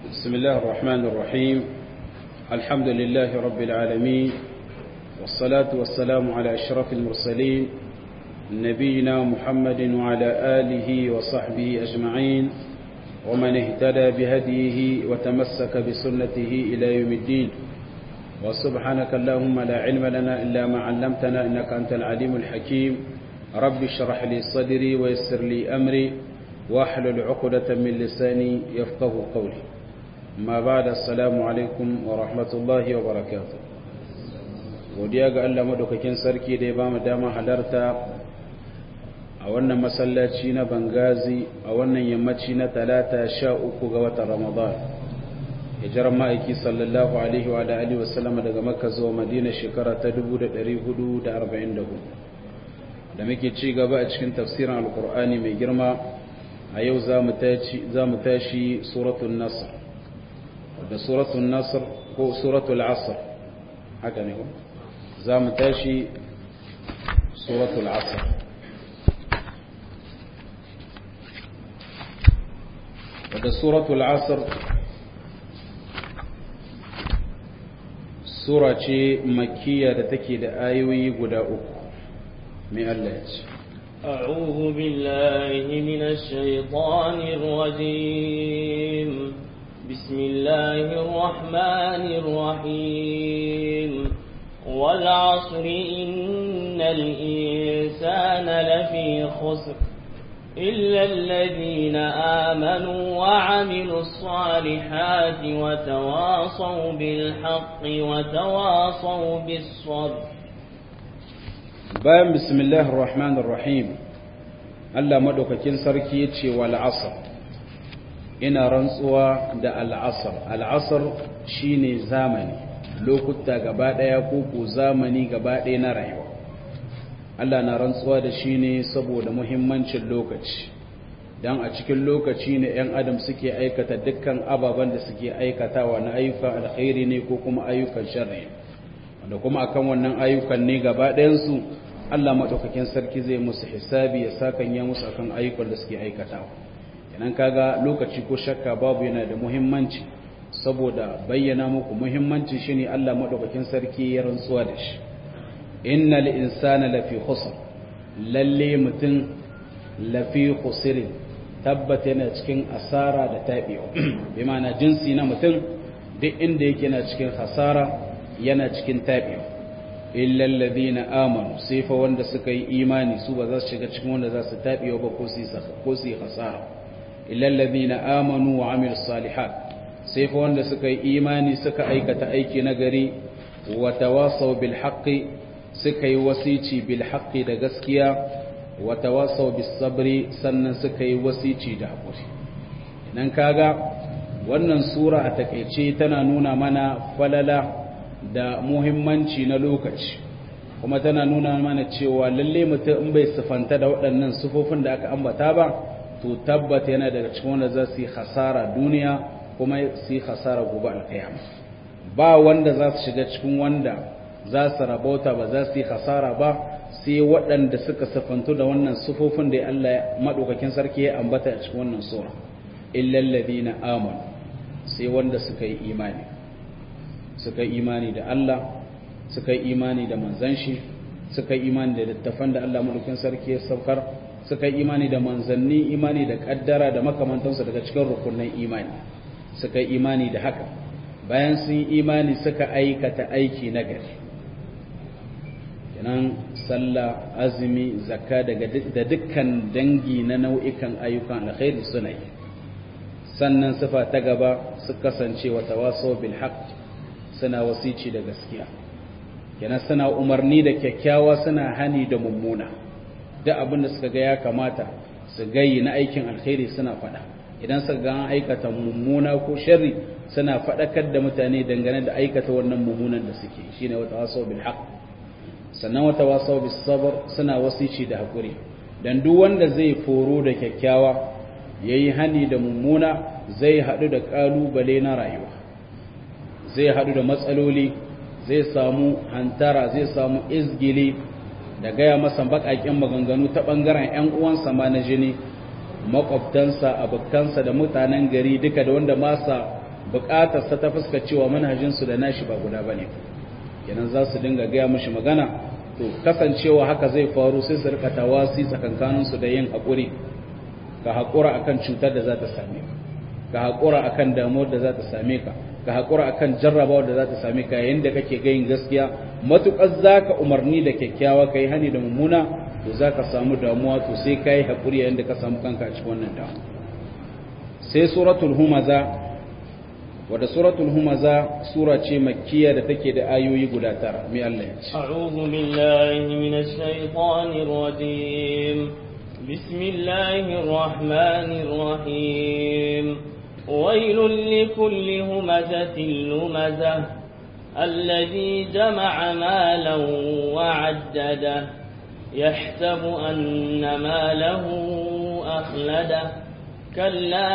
بسم الله الرحمن الرحيم الحمد لله رب العالمين والصلاة والسلام على أشرف المرسلين نبينا محمد وعلى آله وصحبه أجمعين ومن اهتدى بهديه وتمسك بسنته إلى يوم الدين وسبحانك اللهم لا علم لنا إلا ما علمتنا إنك أنت العليم الحكيم رب اشرح لي صدري ويسر لي أمري واحلل عقدة من لساني يفقه قولي ما بعد السلام عليكم ورحمة الله وبركاته godiya ga Allah madaukakin sarki da ya ba mu dama halarta a wannan masallaci na Bangazi a wannan yammaci na talata sha uku ga watan Ramadan hijirar ma'aiki sallallahu alaihi wa alihi wa sallam daga Makka zuwa Madina shekara ta 1444 da muke ci gaba a cikin tafsirin alkur'ani mai girma a yau za mu tashi suratul nasr da suratul nasr ko suratul asr haka ne ko za mu tashi suratul asr wadda suratul asr sura ce makkiya da take da ayoyi guda uku mai Allah ya ce أعوذ بالله من الشيطان الرجيم بسم الله الرحمن الرحيم والعصر إن الإنسان لفي خسر إلا الذين آمنوا وعملوا الصالحات وتواصوا بالحق وتواصوا بالصبر bayan bismillahir rahmanir rahim Allah madaukakin sarki yace wal asr ina rantsuwa da al asr al asr shine zamani lokuta gaba daya ko ko zamani gaba daya na rayuwa Allah na rantsuwa da shi ne saboda muhimmancin lokaci dan a cikin lokaci ne ‘yan adam suke aikata dukkan ababen da suke aikatawa na ayyukan alkhairi ne ko kuma ayyukan sharri wanda kuma akan wannan ayyukan ne gaba ɗayansu Allah maɗaukakin sarki zai musu hisabi ya sakan ya musu akan ayyukan da suke aikatawa yanan kaga lokaci ko shakka babu yana da muhimmanci saboda bayyana muku muhimmanci shine Allah maɗaukakin sarki ya rantsuwa da shi innal insana lafi khusr lalle mutum lafi khusrin tabbata yana cikin asara da tabiwa bi ma'ana jinsi na mutum duk inda yake yana cikin hasara yana cikin tabiwa illal ladina amanu sai fa wanda suka yi imani su ba za su shiga cikin wanda za su tabiwa ba ko su ko su hasara illal ladina amanu wa amilus salihat sai fa wanda suka yi imani suka aikata aiki na gari wa tawasaw bil haqqi suka yi wasici bil haqqi da gaskiya wa tawasaw bis sabri sannan suka yi wasici da hakuri idan kaga wannan sura a takeice tana nuna mana falala da muhimmanci na lokaci kuma tana nuna mana cewa lalle mutum in bai sifanta da waɗannan sufofin da aka ambata ba to tabbata yana daga cikin wanda za su yi hasara duniya kuma su yi hasara gobe alkiyama ba wanda za su shiga cikin wanda za su rabauta ba za su yi hasara ba sai waɗanda suka sifantu da wannan sufofin da Allah maɗaukakin sarki ya ambata a cikin wannan sura illal ladina amanu sai wanda suka yi imani suka yi imani da Allah suka yi imani da manzan shi suka yi imani da littafan da Allah mulkin sarki ya saukar suka yi imani da manzanni imani da kaddara da makamantansu daga cikin rukunin imani suka yi imani da haka bayan sun yi imani suka aikata aiki na gari kenan sallah azumi zakka daga da dukkan dangi na nau'ikan ayyukan alkhairi suna yi sannan sifa ta gaba su kasance wa tawasaw bil haqq suna wasici da gaskiya kenan suna umarni da kyakkyawa suna hani da mummuna duk abin da suka ga ya kamata su gayi na aikin alkhairi suna faɗa idan suka ga an aikata mummuna ko sharri suna faɗakar da mutane dangane da aikata wannan mummunan da suke shine wata wasaw bil haqq sannan wata wasaw bis sabr suna wasici da hakuri dan duk wanda zai foro da kyakkyawa yayi hani da mummuna zai haɗu da ƙalubale na rayuwa zai haɗu da matsaloli zai samu hantara zai samu izgili da gaya masa baƙaƙen maganganu ta ɓangaren 'yan uwansa ma na jini makwabtansa abokansa da mutanen gari duka da wanda masa bukatar sa ta fuska cewa manhajin su da nashi ba guda bane kenan za su dinga gaya mishi magana to kasancewa haka zai faru sai su rika tawasi tsakankanin su da yin hakuri ka hakura akan cutar da za ta same ka ka hakura akan damuwar da za ta same ka ka hakura akan jarrabawar da za ta same ka yayin da kake gayin gaskiya matukar zaka umarni da kyakkyawa kai hani da mummuna to zaka samu damuwa to sai kai hakuri yayin da ka samu kanka a cikin wannan damuwa sai suratul humaza wadda suratul humaza sura ce makkiya da take da ayoyi guda tara mai Allah ya ce a'udhu billahi minash shaitanir rajim bismillahir rahmanir rahim wailul likulli humazatin lumazah الذي جمع مالا وعدده يحسب أن ماله أخلده كلا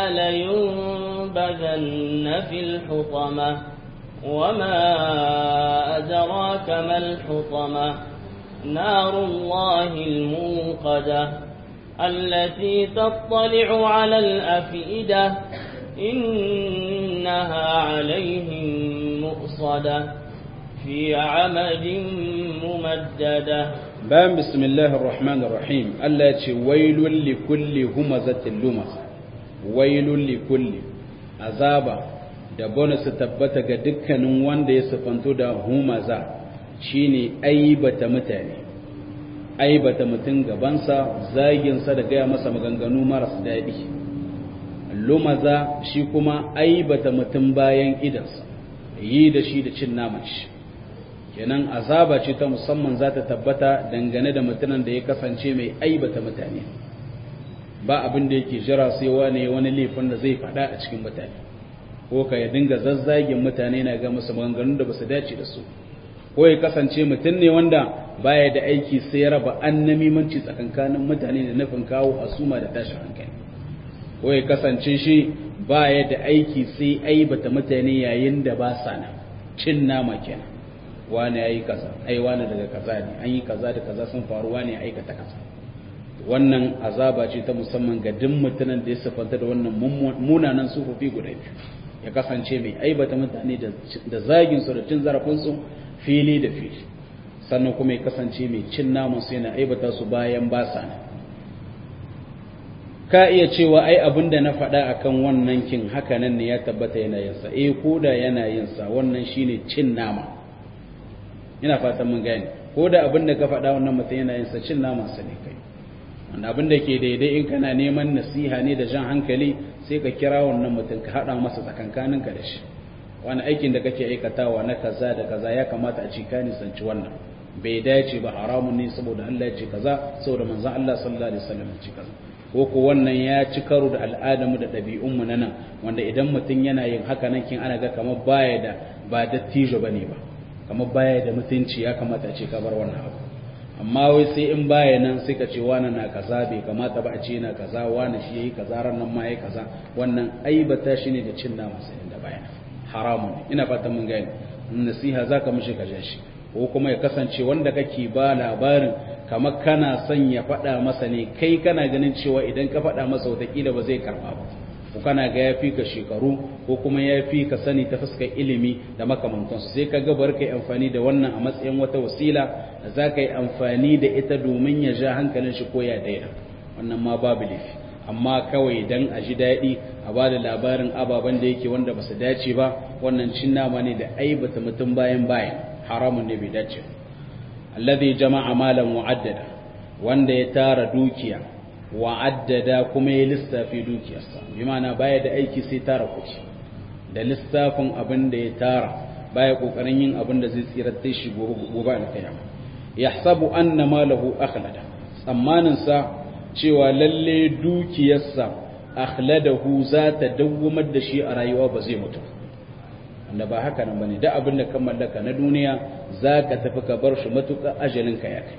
لينبذن في الحطمة وما أدراك ما الحطمة نار الله الموقدة التي تطلع على الأفئدة إنها عليهم مؤصدة في عمد ممددة بام بسم الله الرحمن الرحيم التي ويل لكل همزة لمزة wailun likulli azaba da bonus tabbata ga dukkanin wanda ya sifanto da humaza shine aibata mutane aibata mutum gabansa zaginsa da gaya masa maganganu maras daɗi lumaza shi kuma aibata mutum bayan idansa yi da shi da cin naman shi kenan azaba ce ta musamman za ta tabbata dangane da mutumin da ya kasance mai aibata mutane ba abin da yake jira sai wane wani laifin da zai faɗa a cikin mutane ko ka ya dinga zazzagin mutane na ga musu maganganun da basu dace da su ko ya kasance mutum ne wanda baya da aiki sai ya raba annamimanci tsakankanin mutane da nufin kawo asuma da tashin hankali ko ya kasance shi baya da aiki sai aibata mutane yayin da ba sa nan cin nama kenan wani yayi kaza ai wani daga kaza ne an yi kaza da kaza sun faru wani ya aikata kaza wannan azaba ce ta musamman ga duk mutanen da ya sifanta da wannan munanan sufofi guda biyu ya kasance mai aibata mutane da zagin su da cin zarafin su fili da fili sannan kuma ya kasance mai cin namun su yana aibata su bayan ba sa ne ka iya cewa ai abin da na faɗa akan wannan kin haka nan ne ya tabbata yana yin sa eh ko da yana yin sa wannan shine cin nama ina fatan mun gane ko da abin da ka faɗa wannan mutum yana yin sa cin naman sa ne kai wanda abin da ke daidai in kana neman nasiha ne da jan hankali sai ka kira wannan mutum ka haɗa masa tsakankaninka da shi wani aikin da kake aikatawa na kaza da kaza ya kamata a ci ka nisanci wannan bai dace ba haramun ne saboda Allah ya ce kaza saboda manzon Allah sallallahu alaihi wasallam ya ce kaza ko ko wannan ya ci karo da al'adamu da ɗabi'unmu na nan wanda idan mutum yana yin haka nan kin ana ga kamar baya da ba dattijo bane ba kamar baya da mutunci ya kamata a ce ka bar wannan abu amma wai sai in baya nan sai ka ce wani na kaza bai kamata ba a ce na kaza wani shi yayi kaza ran nan ma yayi kaza wannan aibata shi ne da cin nama sai da baya haramun ina fatan mun gane nasiha zaka mishi ka shi ko kuma ya kasance wanda kake ba labarin kamar kana son ya faɗa masa ne kai kana ganin cewa idan ka faɗa masa watakila ba zai karɓa ba ko kana ga ya fi ka shekaru ko kuma ya fi ka sani ta fuskar ilimi da makamantansu sai ka gabar ka yi amfani da wannan a matsayin wata wasila da za ka yi amfani da ita domin ya ja hankalin shi ko ya daina wannan ma babu laifi amma kawai dan a ji daɗi a ba da labarin ababen da yake wanda ba su dace ba wannan cin nama ne da aibata mutum bayan bayan haramun ne bai dace alladhi jama'a malan mu'addada wanda ya tara dukiya wa'addada kuma ya lissafi dukiyarsa bi ma'ana baya da aiki sai tara kuɗi da lissafin abin da ya tara baya kokarin yin abin da zai tsirar da shi gobe alkiyama yahsabu anna malahu akhlada tsammanin sa cewa lalle dukiyarsa akhladahu za ta dawwamar da shi a rayuwa ba zai mutu wanda ba haka nan bane da abin da ka mallaka na duniya zaka tafi ka bar shi matuƙa ajalin ka ya kai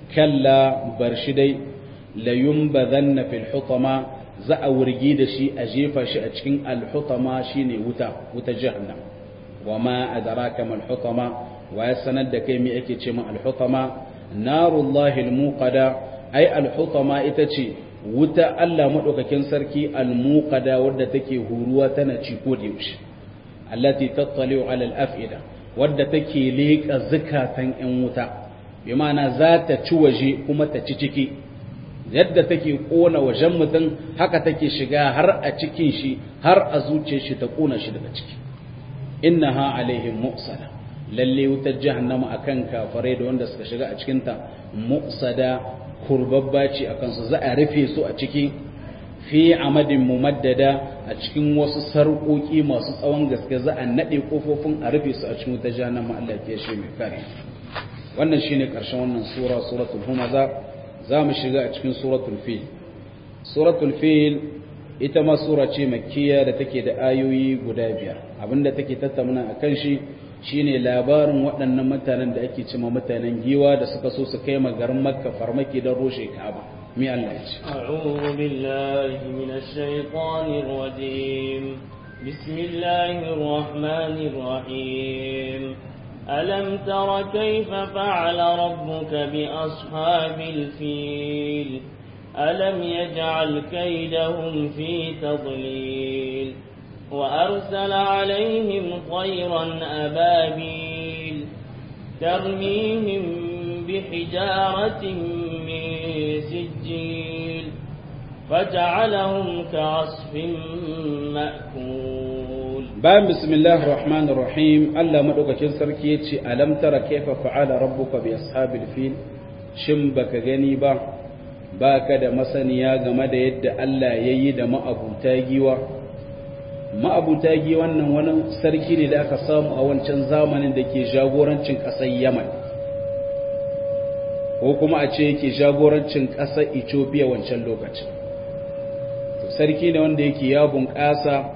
kalla bar shi dai la yumbadhanna fil hutama za a wurgi da shi a jefa shi a cikin al hutama shine wuta wuta jahannam wa ma adraka mal hutama wa ya sanar da kai me ake ce ma al hutama narullahi al muqada ai al hutama ita ce wuta Allah madaukakin sarki al muqada wadda take huruwa tana ci ko da yaushe allati tattali'u ala al-af'ida wadda take leka zakatan yan wuta bi ma'ana za ta ci waje kuma ta ci ciki yadda take kona wajen mutum haka take shiga har a cikin shi har a zuciyar shi ta kona shi daga ciki innaha alaihim mu'sada lalle wutar jahannama akan kafarai da wanda suka shiga a cikin ta mu'sada kurbabba ce akan su za a rufe su a ciki fi amadin mumaddada a cikin wasu sarƙoƙi masu tsawon gaske za a naɗe ƙofofin a rufe su a cikin wutar jahannama Allah ya shi mai kare wannan shine ƙarshen wannan sura suratul humaza za mu shiga a cikin suratul fil suratul fil ita ma sura ce makkiya da take da ayoyi guda biyar abinda take tattauna a kan shi shine labarin waɗannan mutanen da ake cima mutanen giwa da suka so su kai garin makka farmaki don roshe ka'aba mi Allah ya ce أعوذ بالله من الشيطان الرجيم بسم الله الرحمن الرحيم ألم تر كيف فعل ربك بأصحاب الفيل ألم يجعل كيدهم في تضليل وأرسل عليهم طيرا أبابيل ترميهم بحجارة من سجيل فجعلهم كعصف مأكول bayan bismillahir rahmanir rahim Allah madaukakin sarki yace alam tara kaifa fa'ala rabbuka bi ashabil fil shin baka gani ba baka da masaniya game da yadda Allah yayi da ma'abuta giwa ma'abuta giwa wannan wani sarki ne da aka samu a wancan zamanin da ke jagorancin ƙasar Yaman ko kuma a ce yake jagorancin ƙasar Ethiopia wancan lokacin sarki ne wanda yake ya bunƙasa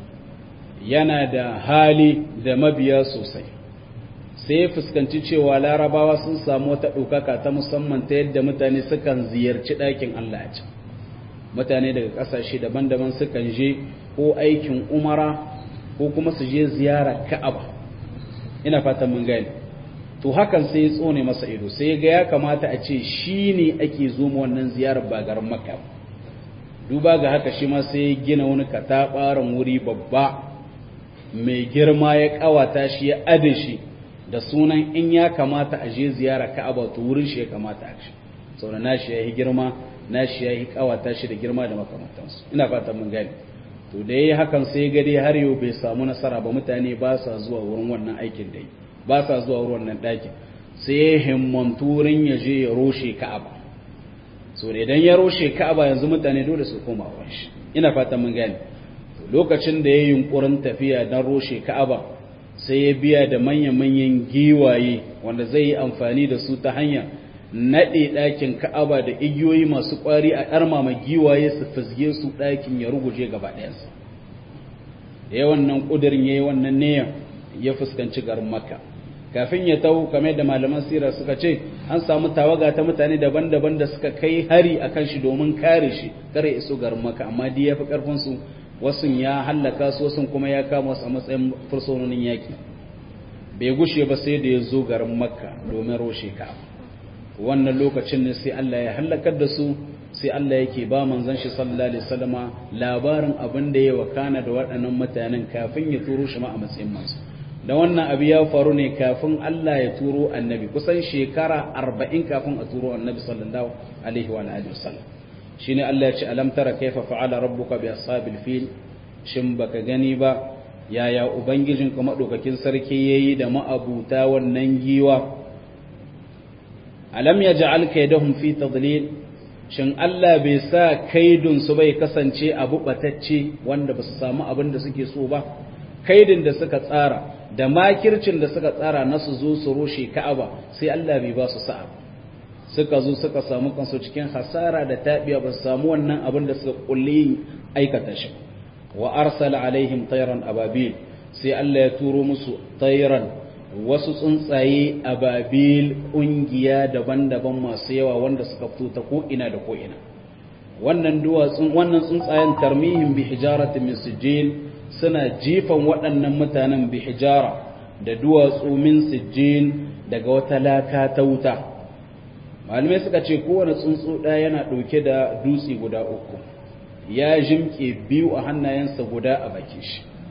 yana da hali da mabiya sosai sai ya fuskanci cewa larabawa sun samu wata ɗaukaka ta musamman ta yadda mutane sukan ziyarci ɗakin Allah a mutane daga ƙasashe daban-daban sukan je ko aikin umara ko kuma su je ziyara ka'aba ina fatan mun gani to hakan sai ya tsone masa ido sai ga ya kamata a ce shi ne ake zo wannan ziyarar ba garin makka duba ga haka shi ma sai ya gina wani kataɓaran wuri babba mai girma ya kawata shi ya ade shi da sunan in ya kamata a je ziyara ka'aba to wurin shi ya kamata a shi saboda nashi yayi girma nashi yayi kawata shi da girma da makamantansu ina fatan mun gani to da yayi hakan sai ga dai har yau bai samu nasara ba mutane ba sa zuwa wurin wannan aikin da yi ba sa zuwa wurin wannan ɗakin sai ya himmantu wurin ya je ya roshe ka'aba so da idan ya roshe ka'aba yanzu mutane dole su koma wurin shi ina fatan mun gani lokacin da ya yi yunkurin tafiya don roshe ka'aba sai ya biya da manya-manyan giwaye wanda zai yi amfani da su ta hanya naɗe ɗakin ka'aba da igiyoyi masu ƙwari a ɗarmama giwaye su fizge su ɗakin ya ruguje gaba ɗayansa da ya wannan ƙudurin ya yi wannan niyan ya fuskanci garin makka kafin ya tau kamar da malaman sira suka ce an samu tawaga ta mutane daban-daban da suka kai hari akan shi domin kare shi kare iso garin makka amma dai ya fi ƙarfinsu wasu ya hallaka su wasu kuma ya kama su a matsayin fursunonin yaki bai gushe ba sai da ya zo garin makka domin roshe ka wannan lokacin ne sai Allah ya hallakar da su sai Allah yake ba manzon shi sallallahu alaihi wasallama labarin abin da ya wakana da waɗannan mutanen kafin ya turo shi ma a matsayin manzo da wannan abu ya faru ne kafin Allah ya turo annabi kusan shekara 40 kafin a turo annabi sallallahu alaihi wa alihi wasallam shine Allah ya ce alam tara kaifa fa'ala rabbuka bi ashabil fil shin baka gani ba yaya ubangijin ka madaukakin sarki yayi da ma'abuta wannan giwa alam yaj'al kaydahum fi tadlil shin Allah bai sa kaidun su bai kasance abu batacce wanda ba su samu abin da suke so ba kaidin da suka tsara da makircin da suka tsara na su zo su rushe Ka'aba sai Allah bai ba su sa'a suka zo suka samu kansu cikin hasara da tabiya ba su samu wannan abin da suka kulle aikata shi wa arsala alaihim tayran ababil sai Allah ya turo musu tayran wasu tsuntsaye ababil kungiya daban-daban masu yawa wanda suka fito ta ko ina da ko ina wannan duwatsun wannan tsuntsayen tarmihim bi hijaratin min sijil suna jifan waɗannan mutanen bi hijara da duwatsu min sijil daga wata laka ta wuta malamai suka ce kowane tsuntsu ɗaya yana ɗauke da dutse guda uku ya jimke biyu a hannayensa guda a baki shi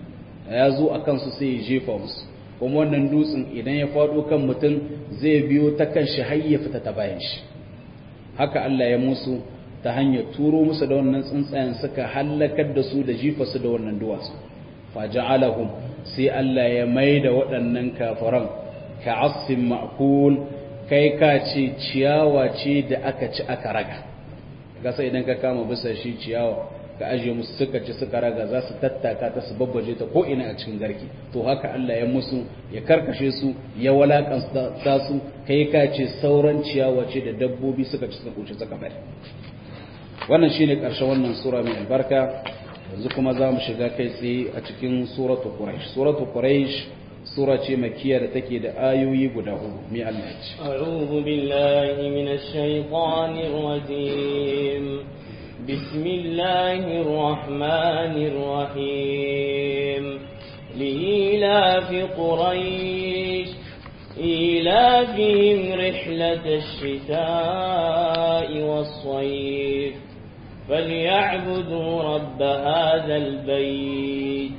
ya zo a kansu sai ya jefa musu kuma wannan dutsen idan ya faɗo kan mutum zai biyo ta kan shi har ya fita ta bayan shi haka Allah ya musu ta hanyar turo musu da wannan tsuntsayen suka hallakar da su da jifa su da wannan duwatsu faja'alahum sai Allah ya mai da waɗannan kafiran ka asfin ma'kul kai ka ce ciyawa ce da aka ci aka raga gasa idan ka kama bisa shi ciyawa ka ajiye musu suka ci suka raga za su tattaka ta su babbaje ta ko ina a cikin garki to haka Allah ya musu ya karkashe su ya walakanta su kai ka ce sauran ciyawa ce da dabbobi suka ci suka kuce suka bari wannan shine karshen wannan sura mai albarka yanzu kuma za mu shiga kai tsaye a cikin suratu quraish suratu quraish sura ce makiya da take da ayoyi guda hudu mai Allah ce a'udhu billahi minash shaitanir rajim bismillahir rahmanir rahim lilafi quraish إيلافهم رحلة الشتاء والصيف فليعبدوا رب هذا البيت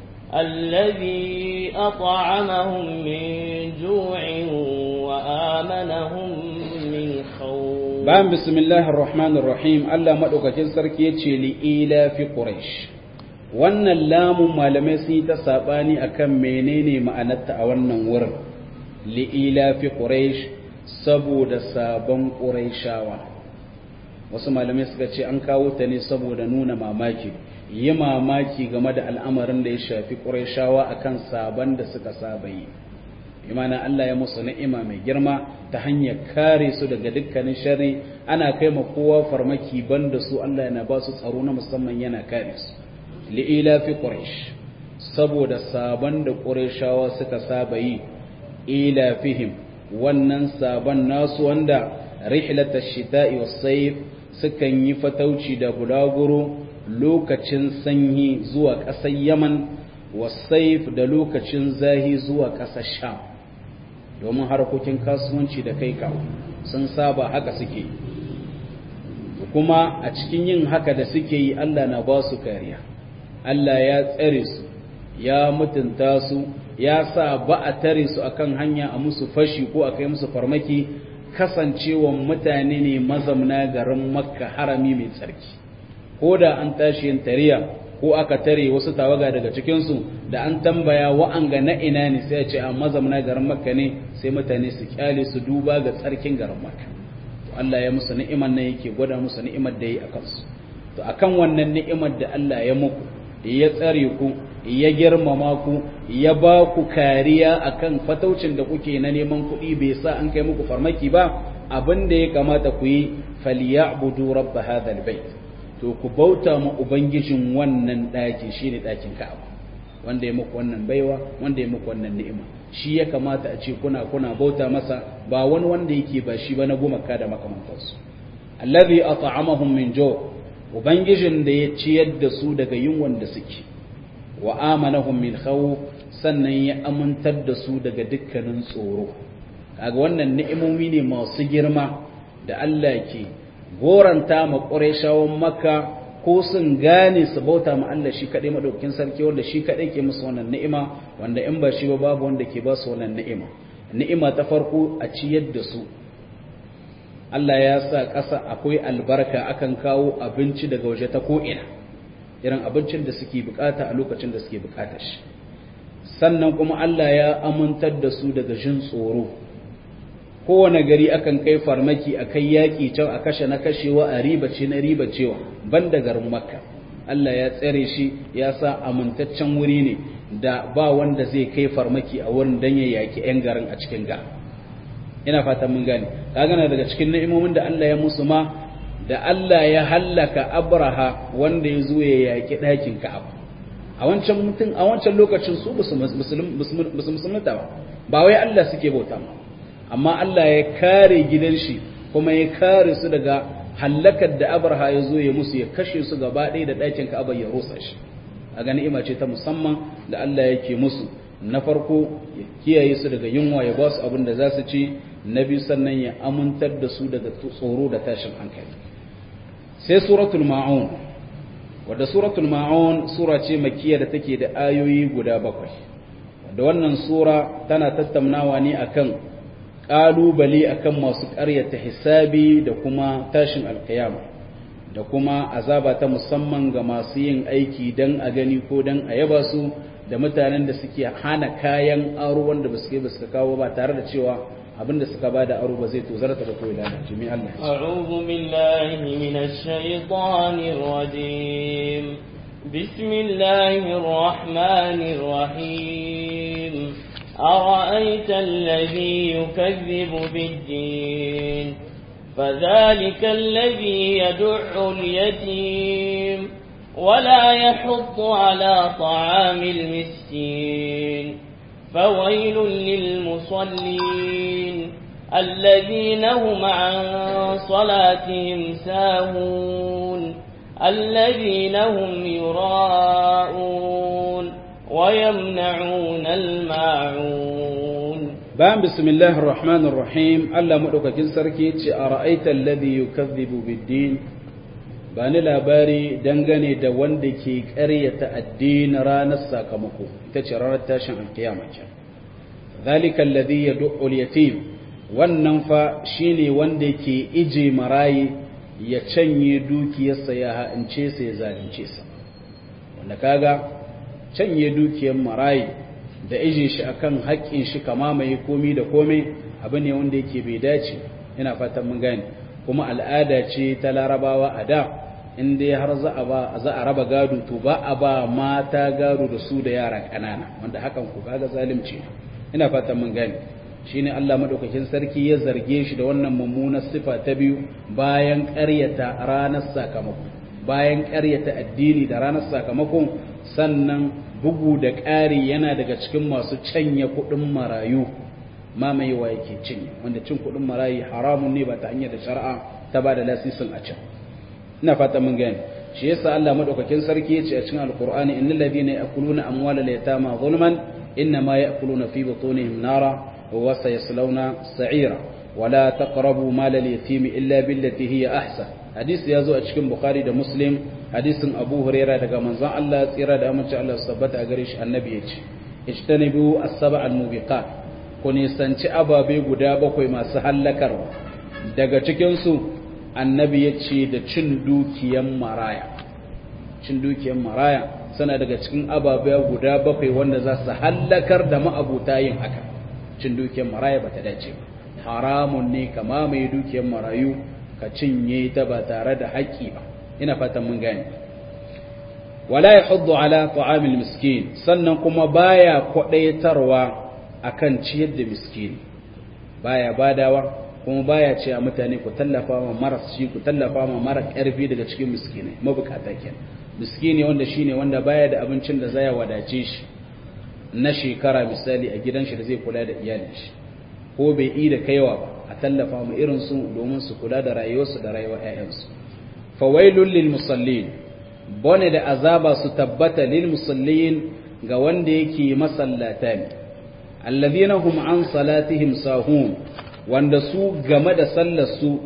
الذي أطعمهم من جوع وآمنهم من خوف بان بسم الله الرحمن الرحيم الله مدوكاكين sarki yace li ila fi quraish wannan lamun malamai sun yi ta sabani akan menene ma'anarta a wannan wurin li ila fi quraish saboda sabon quraishawa wasu malamai suka ce an kawo ta ne saboda nuna mamaki yi mamaki game da al'amarin da ya shafi ƙurashawa a kan sabon da suka saba yi imana Allah ya musu ni'ima mai girma ta hanyar kare su daga dukkanin shari ana kai ma kowa farmaki banda su Allah yana ba su tsaro na musamman yana kare su li'ila fi quraish saboda sabon da ƙurashawa suka saba yi ila fihim wannan sabon nasu wanda rihlatash shita'i was-sayf sukan yi fatauci da bulaguro lokacin sanyi zuwa ƙasar yaman wasaif da lokacin zahi zuwa ƙasar sham domin harkokin kasuwanci da kai kawo sun saba haka suke kuma a cikin yin haka da suke yi allah na ba su kariya allah ya tsare su ya mutunta su ya sa ba a tare su akan hanya a musu fashi ko a kai musu farmaki kasancewan mutane ne mazamna garin makka harami mai tsarki ko da an tashi yin tariya ko aka tare wasu tawaga daga cikinsu da an tambaya wa'anga na ina ne sai a ce a mazamna garin makka ne sai mutane su kyale su duba ga tsarkin garin makka to Allah ya musu ni'imar nan yake gwada musu ni'imar da yi a kansu to akan wannan ni'imar da Allah ya muku ya tsare ku ya girmama ku ya ba ku kariya akan fataucin da kuke na neman kuɗi bai sa an kai muku farmaki ba abin da ya kamata ku yi falyabudu rabb hadha albayt to ku bauta ma ubangijin wannan ɗakin shine ɗakin Ka'aba wanda ya muku wannan baiwa wanda ya muku wannan ni'ima shi ya kamata a ce kuna kuna bauta masa ba wani wanda yake ba shi ba na gumaka da makamantansu allazi at'amahum min jo ubangijin da ya ciyar da su daga yunwan da suke wa amanahum min khawf sannan ya amintar da su daga dukkanin tsoro kaga wannan ni'imomi ne masu girma da Allah ke goranta ma Qurayshawan Makka ko sun gane su bauta ma Allah shi kadai madaukakin sarki wanda shi kadai ke musu wannan ni'ima wanda in ba shi ba babu wanda ke ba su wannan ni'ima ni'ima ta farko a ciyar da su Allah ya sa ƙasa akwai albarka akan kawo abinci daga waje ta ko'ina irin abincin da suke bukata a lokacin da suke bukatar shi sannan kuma Allah ya amintar da su daga jin tsoro kowane gari akan kai farmaki a kai yaƙi can a kashe na kashewa a ribace na ribacewa ban da garin makka Allah ya tsare shi ya sa amintaccen wuri ne da ba wanda zai kai farmaki a wurin don ya yaƙi 'yan garin a cikin ga ina fatan mun gane ka gana daga cikin ni'imomin da Allah ya musu ma da Allah ya hallaka abraha wanda ya zo ya yaƙi ɗakin ka'aba a wancan mutum a wancan lokacin su ba su musulunta ba ba wai Allah suke bauta ma amma Allah ya kare gidan shi kuma ya kare su daga hallakar da abraha ya zo ya musu ya kashe su gaba ɗaya da ɗakin ka'aba ya rusa shi a ga ni'ima ce ta musamman da Allah yake musu na farko ya kiyaye su daga yunwa ya ba su abin da za su ci na biyu sannan ya amintar da su daga tsoro da tashin hankali sai suratul ma'un wadda suratul ma'un sura ce makkiya da take da ayoyi guda bakwai wadda wannan sura tana tattaunawa ne akan ƙalubale akan masu ƙaryata hisabi da kuma tashin alkiyama da kuma azaba ta musamman ga masu yin aiki don a gani ko don a yaba su da mutanen da suke hana kayan aro wanda ba su kai ba suka kawo ba tare da cewa abinda suka ba da aro ba zai tozarta ba ko ilana jimi Allah أعوذ بالله من الشيطان الرجيم بسم الله الرحمن الرحيم أرأيت الذي يكذب بالدين فذلك الذي يدع اليتيم ولا يحض على طعام المسكين فويل للمصلين الذين هم عن صلاتهم ساهون الذين هم يراءون ويمنعون الماعون bayan bismillahir rahmanir rahim Allah madaukakin sarki yace ara'aita alladhi yukazzibu bid-din bani labari dangane da wanda ke ƙaryata addinin ranar sakamako ita ce ranar tashin alkiyama ce zalika alladhi yad'u al-yatim wannan fa shine wanda ke ije marayi ya canye dukiyarsa ya ha'ince sa ya zalunce sa wanda kaga canye dukiyar marayi da ije shi akan haƙƙin shi kama mai komi da komai abu ne wanda yake bai dace ina fatan mun gane kuma al'ada ce ta larabawa a da in dai har za a ba za a raba gado to ba a ba mata gado da su da yara ƙanana wanda hakan ku kaga zalunci ina fatan mun gane shine Allah madaukakin sarki ya zarge shi da wannan mummunar sifa ta biyu bayan ƙaryata ranar sakamako bayan ƙaryata addini da ranar sakamakon sannan bugu da ƙari yana daga cikin masu canye kuɗin marayu mamayewa yake cinye wanda cin kuɗin marayu haramun ne ba ta hanyar da shari'a ta ba da lasisin a can ina fata mun gani shi yasa Allah madaukakin sarki yace a cikin alqur'ani innal ladina ya'kuluna amwalal yatama zulman inma ya'kuluna fi butunihim nara wa sayaslawna sa'ira wala taqrabu malal yatimi illa billati hiya ahsan hadisi ya zo a cikin bukhari da muslim hadisin abu huraira daga manzon Allah tsira da amince Allah su tabbata a gare shi annabi ya ce ijtanibu as-sab'a al-mubiqat ku nisanci ababe guda bakwai masu hallakarwa daga cikin su annabi ya ce da cin dukiyan maraya cin dukiyan maraya suna daga cikin ababe guda bakwai wanda za su hallakar da ma'abuta yin haka cin dukiyan maraya bata dace ba haramun ne kama mai dukiyan marayu ka cinye ta ba tare da haƙƙi ba ina fatan mun gane wala yahuddu ala ta'amil miskin sannan kuma baya kwadaitarwa akan ciyar da miskini baya badawa kuma baya ce a mutane ku tallafa ma maras shi ku tallafa ma mara ƙarfi daga cikin miskinai mabukata kenan miskini wanda shine wanda baya da abincin da zai wadace shi na shekara misali a gidan shi da zai kula da iyalin shi ko bai yi da kaiwa ba a tallafa mu irin su domin su kula da rayuwarsu da rayuwar ƴaƴansu fawailul lil musallin bone da azaba su tabbata lil musallin ga wanda yake masallata ne alladhina hum an salatihim sahun wanda su game da sallar su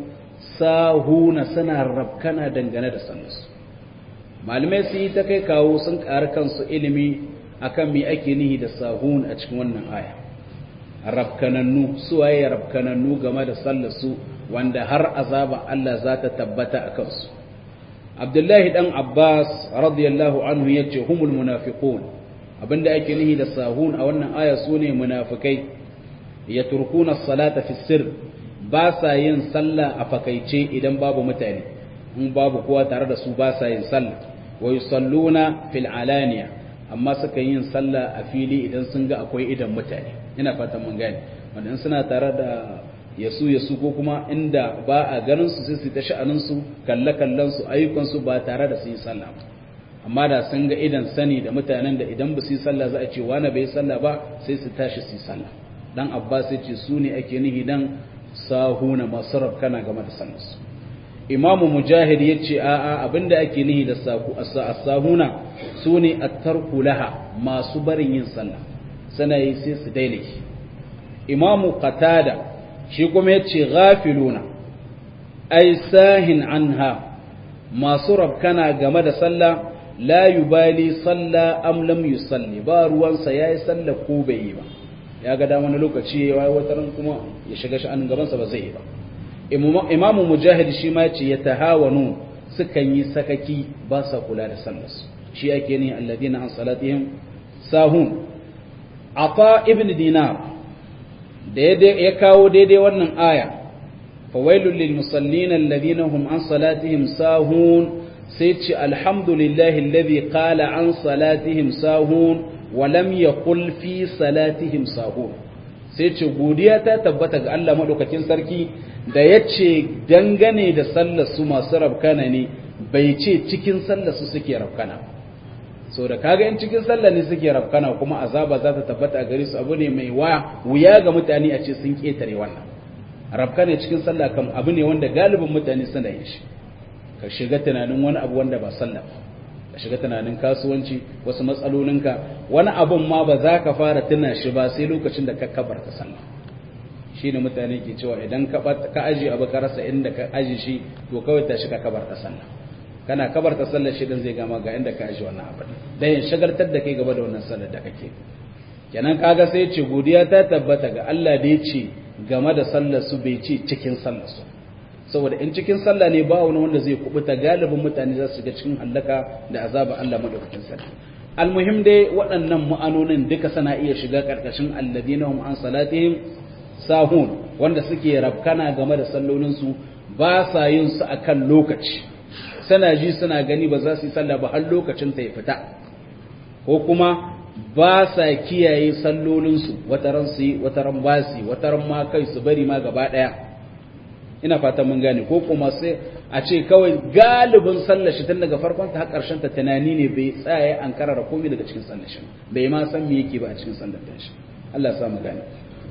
sahuna suna rabkana dangane da sallar su malamai su yi ta kai kawo sun ƙara kansu ilimi akan me ake nihi da sahun a cikin wannan aya rabkanannu suwaye rabkanannu game da sallar su wanda har azaba Allah za ta tabbata a kansu Abdullahi dan Abbas radiyallahu anhu yace humul munafiqun abinda ake nihi da sahun a wannan aya sune munafikai yatrukuna as-salata fi sirr ba sa yin sallah a fakaice idan babu mutane in babu kowa tare da su ba sa yin sallah wa yusalluna fil alaniya amma suka yin sallah a fili idan sun ga akwai idan mutane ina fatan mun gane wanda in suna tare da yasu yasu ko kuma inda ba a ganin su sai su ta sha'anin su kalle kallon su ayyukan su ba tare da su yi sallah ba amma da sun ga idan sani da mutanen da idan ba su yi sallah za a ce wani bai sallah ba sai su tashi su yi sallah dan abbas ya ce su ne ake nihi dan sahuna masu rabkana game da sallar su imamu mujahid ya ce a'a abinda ake nihi da sahuna su ne attarku laha masu barin yin sallah sana yi sai su daina shi imamu qatada shi kuma ya ce ghafiluna ai sahin anha masu rabkana game da sallah la yubali salla am lam yusalli ba ruwansa yayi sallah ko bai yi ba ya ga da wani lokaci ya yi wata kuma ya shiga sha'anin gabansa ba zai yi ba imamu mujahid shi ma ce ya tahawanu sukan yi sakaki ba sa kula da sallarsu shi ake ne alladina an salatihim sahun ata ibn dinar da ya kawo daidai wannan aya fawailul lil musallin alladina hum an salatihim sahun sai ce alhamdulillahi alladhi qala an salatihim sahun wa lam yaqul fi salatihim sahun sai ce godiya ta tabbata ga Allah madaukakin sarki da yace dangane da sallar su masu rabkana ne bai ce cikin sallar su suke rabkana so da kaga in cikin sallar ne suke rabkana kuma azaba za ta tabbata a gare su abu ne mai wuya ga mutane a ce sun ketare wannan rabkana cikin sallah kam abu ne wanda galibin mutane suna yin shi ka shiga tunanin wani abu wanda ba sallah ka shiga tunanin kasuwanci wasu matsalolinka wani abun ma ba za ka fara tuna shi ba sai lokacin da ka kabarta sallah shi ne mutane ke cewa idan ka aji abu ka rasa inda ka aji shi to kawai tashi ka kabarta sallah kana kabarta sallah shi dan zai gama ga inda ka aji wannan abu dan ya shagaltar da kai gaba da wannan sallar da kake kenan kaga sai ce godiya ta tabbata ga Allah da ya ce game da sallar su bai ce cikin sallar su saboda in cikin sallah ne ba wani wanda zai kubuta galibin mutane za su ga cikin hallaka da azaba Allah madaukakin sarki almuhim dai waɗannan ma'anonin duka sana iya shiga karkashin alladina hum an salatihim sahun wanda suke rabkana game da sallolin su ba sa yin su akan lokaci sana ji suna gani ba za su yi sallah ba har lokacin ta ya fita ko kuma ba sa kiyaye sallolin su wataran su yi wataran ba su wataran ma kai su bari ma gaba daya ina fatan mun gane ko kuma sai a ce kawai galibin sallar shi tun daga farkon ta har karshen ta tunani ne bai tsaya an karara komai daga cikin sallar shi bai ma san me yake ba a cikin sallar ta shi Allah ya sa mu gane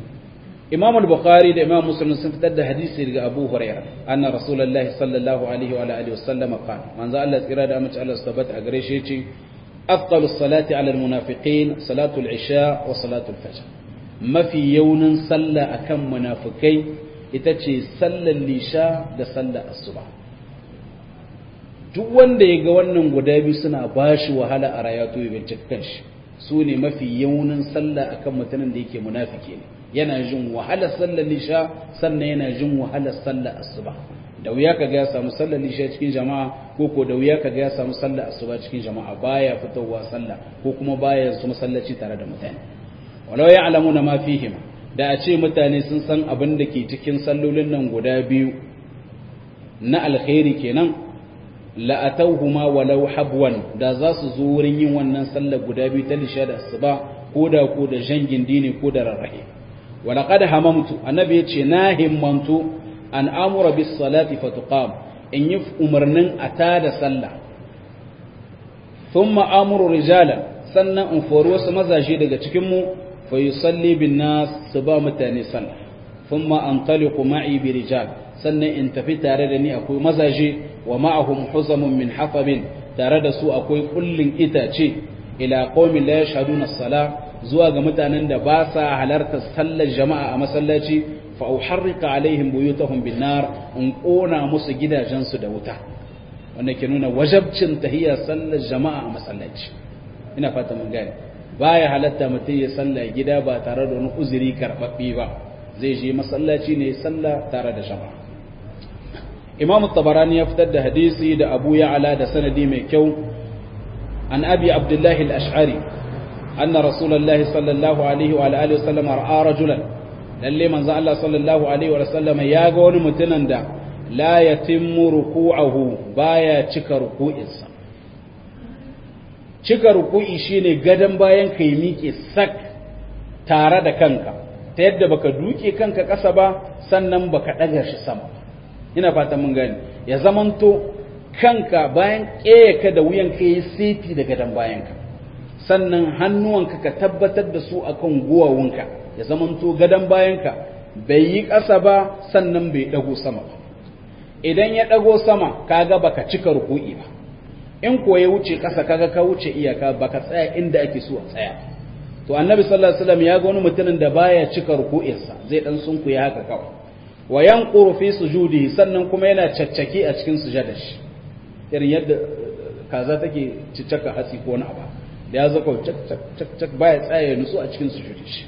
Imam al-Bukhari da Imam Muslim sun fitar da hadisi daga Abu Hurairah anna Rasulullahi sallallahu alaihi wa alihi wasallam qala manzo Allah tsira da amince Allah tabbata a gare shi yace afdalu salati ala al-munafiqin salatu al-isha wa salatu al-fajr mafi yaunin sallah akan munafikai ita ce sallar lisha da sallar asuba duk wanda ya ga wannan guda biyu suna ba shi wahala a rayatu ya bincika kanshi su ne mafi yaunin sallah akan mutumin da yake munafiki ne yana jin wahalar sallar lisha sannan yana jin wahalar sallar asuba da wuya kaga ya samu sallar lisha cikin jama'a ko ko da wuya kaga ya samu sallar asuba cikin jama'a baya fitowa sallah ko kuma baya su masallaci tare da mutane walau ya'lamuna ma fihima da a ce mutane sun san abin da ke cikin sallolin nan guda biyu na alkhairi kenan la'atauhuma walau habwan da za su zo wurin yin wannan sallar guda biyu ta lisha da asuba ko da ko da jangin dini ko da rarrahe walaqad hamamtu annabi yace na himmantu an amura bis salati fatuqam in yi umarnin a tada sallah thumma amuru rijalan sannan in fori wasu mazaje daga cikin mu fa yusalli bin nas su ba mutane sallah thumma antaliqu ma'i bi rijal sannan in tafi tare da ni akwai mazaje wa ma'ahum huzamun min hafabin tare da su akwai kullin itace ila qaumin la yashhaduna as-salah zuwa ga mutanen da ba sa halartar sallar jama'a a masallaci fa uharrika alaihim buyutahum bin nar in kona musu gidajensu da wuta wanda ke nuna wajabcin tahiyya sallar jama'a a masallaci ina fata mun gane baya halatta mutum ya salla gida ba tare da wani uzuri karbabbe ba zai je masallaci ne sallah tare da jama'a imam tabarani ya fitar da hadisi da abu ya'ala da sanadi mai kyau an abi abdullahi al-ash'ari anna rasulullahi sallallahu alaihi wa alihi wasallam ra'a rajulan lalle manzo Allah sallallahu alaihi wa sallam ya ga wani mutumin da la yatimmu ruku'ahu baya cika ruku'insa cika ruku'i shine gadan bayan kai miƙe sak tare da kanka ta yadda baka duke kanka ƙasa ba sannan baka ɗaga shi sama ina fata mun gani ya zamanto kanka bayan ka da wuyan ka yi seti da gadon bayanka sannan hannuwanka ka tabbatar da su akan guwawunka ya zamanto gadon bayanka bai yi ƙasa ba sannan bai ɗago sama ba idan ya ɗago sama kaga baka cika ruku'i ba in ko ya wuce ƙasa kaga ka wuce iyaka baka tsaya inda ake so a tsaya to annabi sallallahu alaihi wasallam ya ga wani mutumin da baya cika ruku'insa zai dan sunkuya haka kawai wa yanquru fi sujudihi sannan kuma yana caccaki a cikin sujadar shi irin yadda kaza take ciccaka hatsi ko wani abu da ya zaka cak cak cak cak baya tsaya nutsu a cikin sujudi shi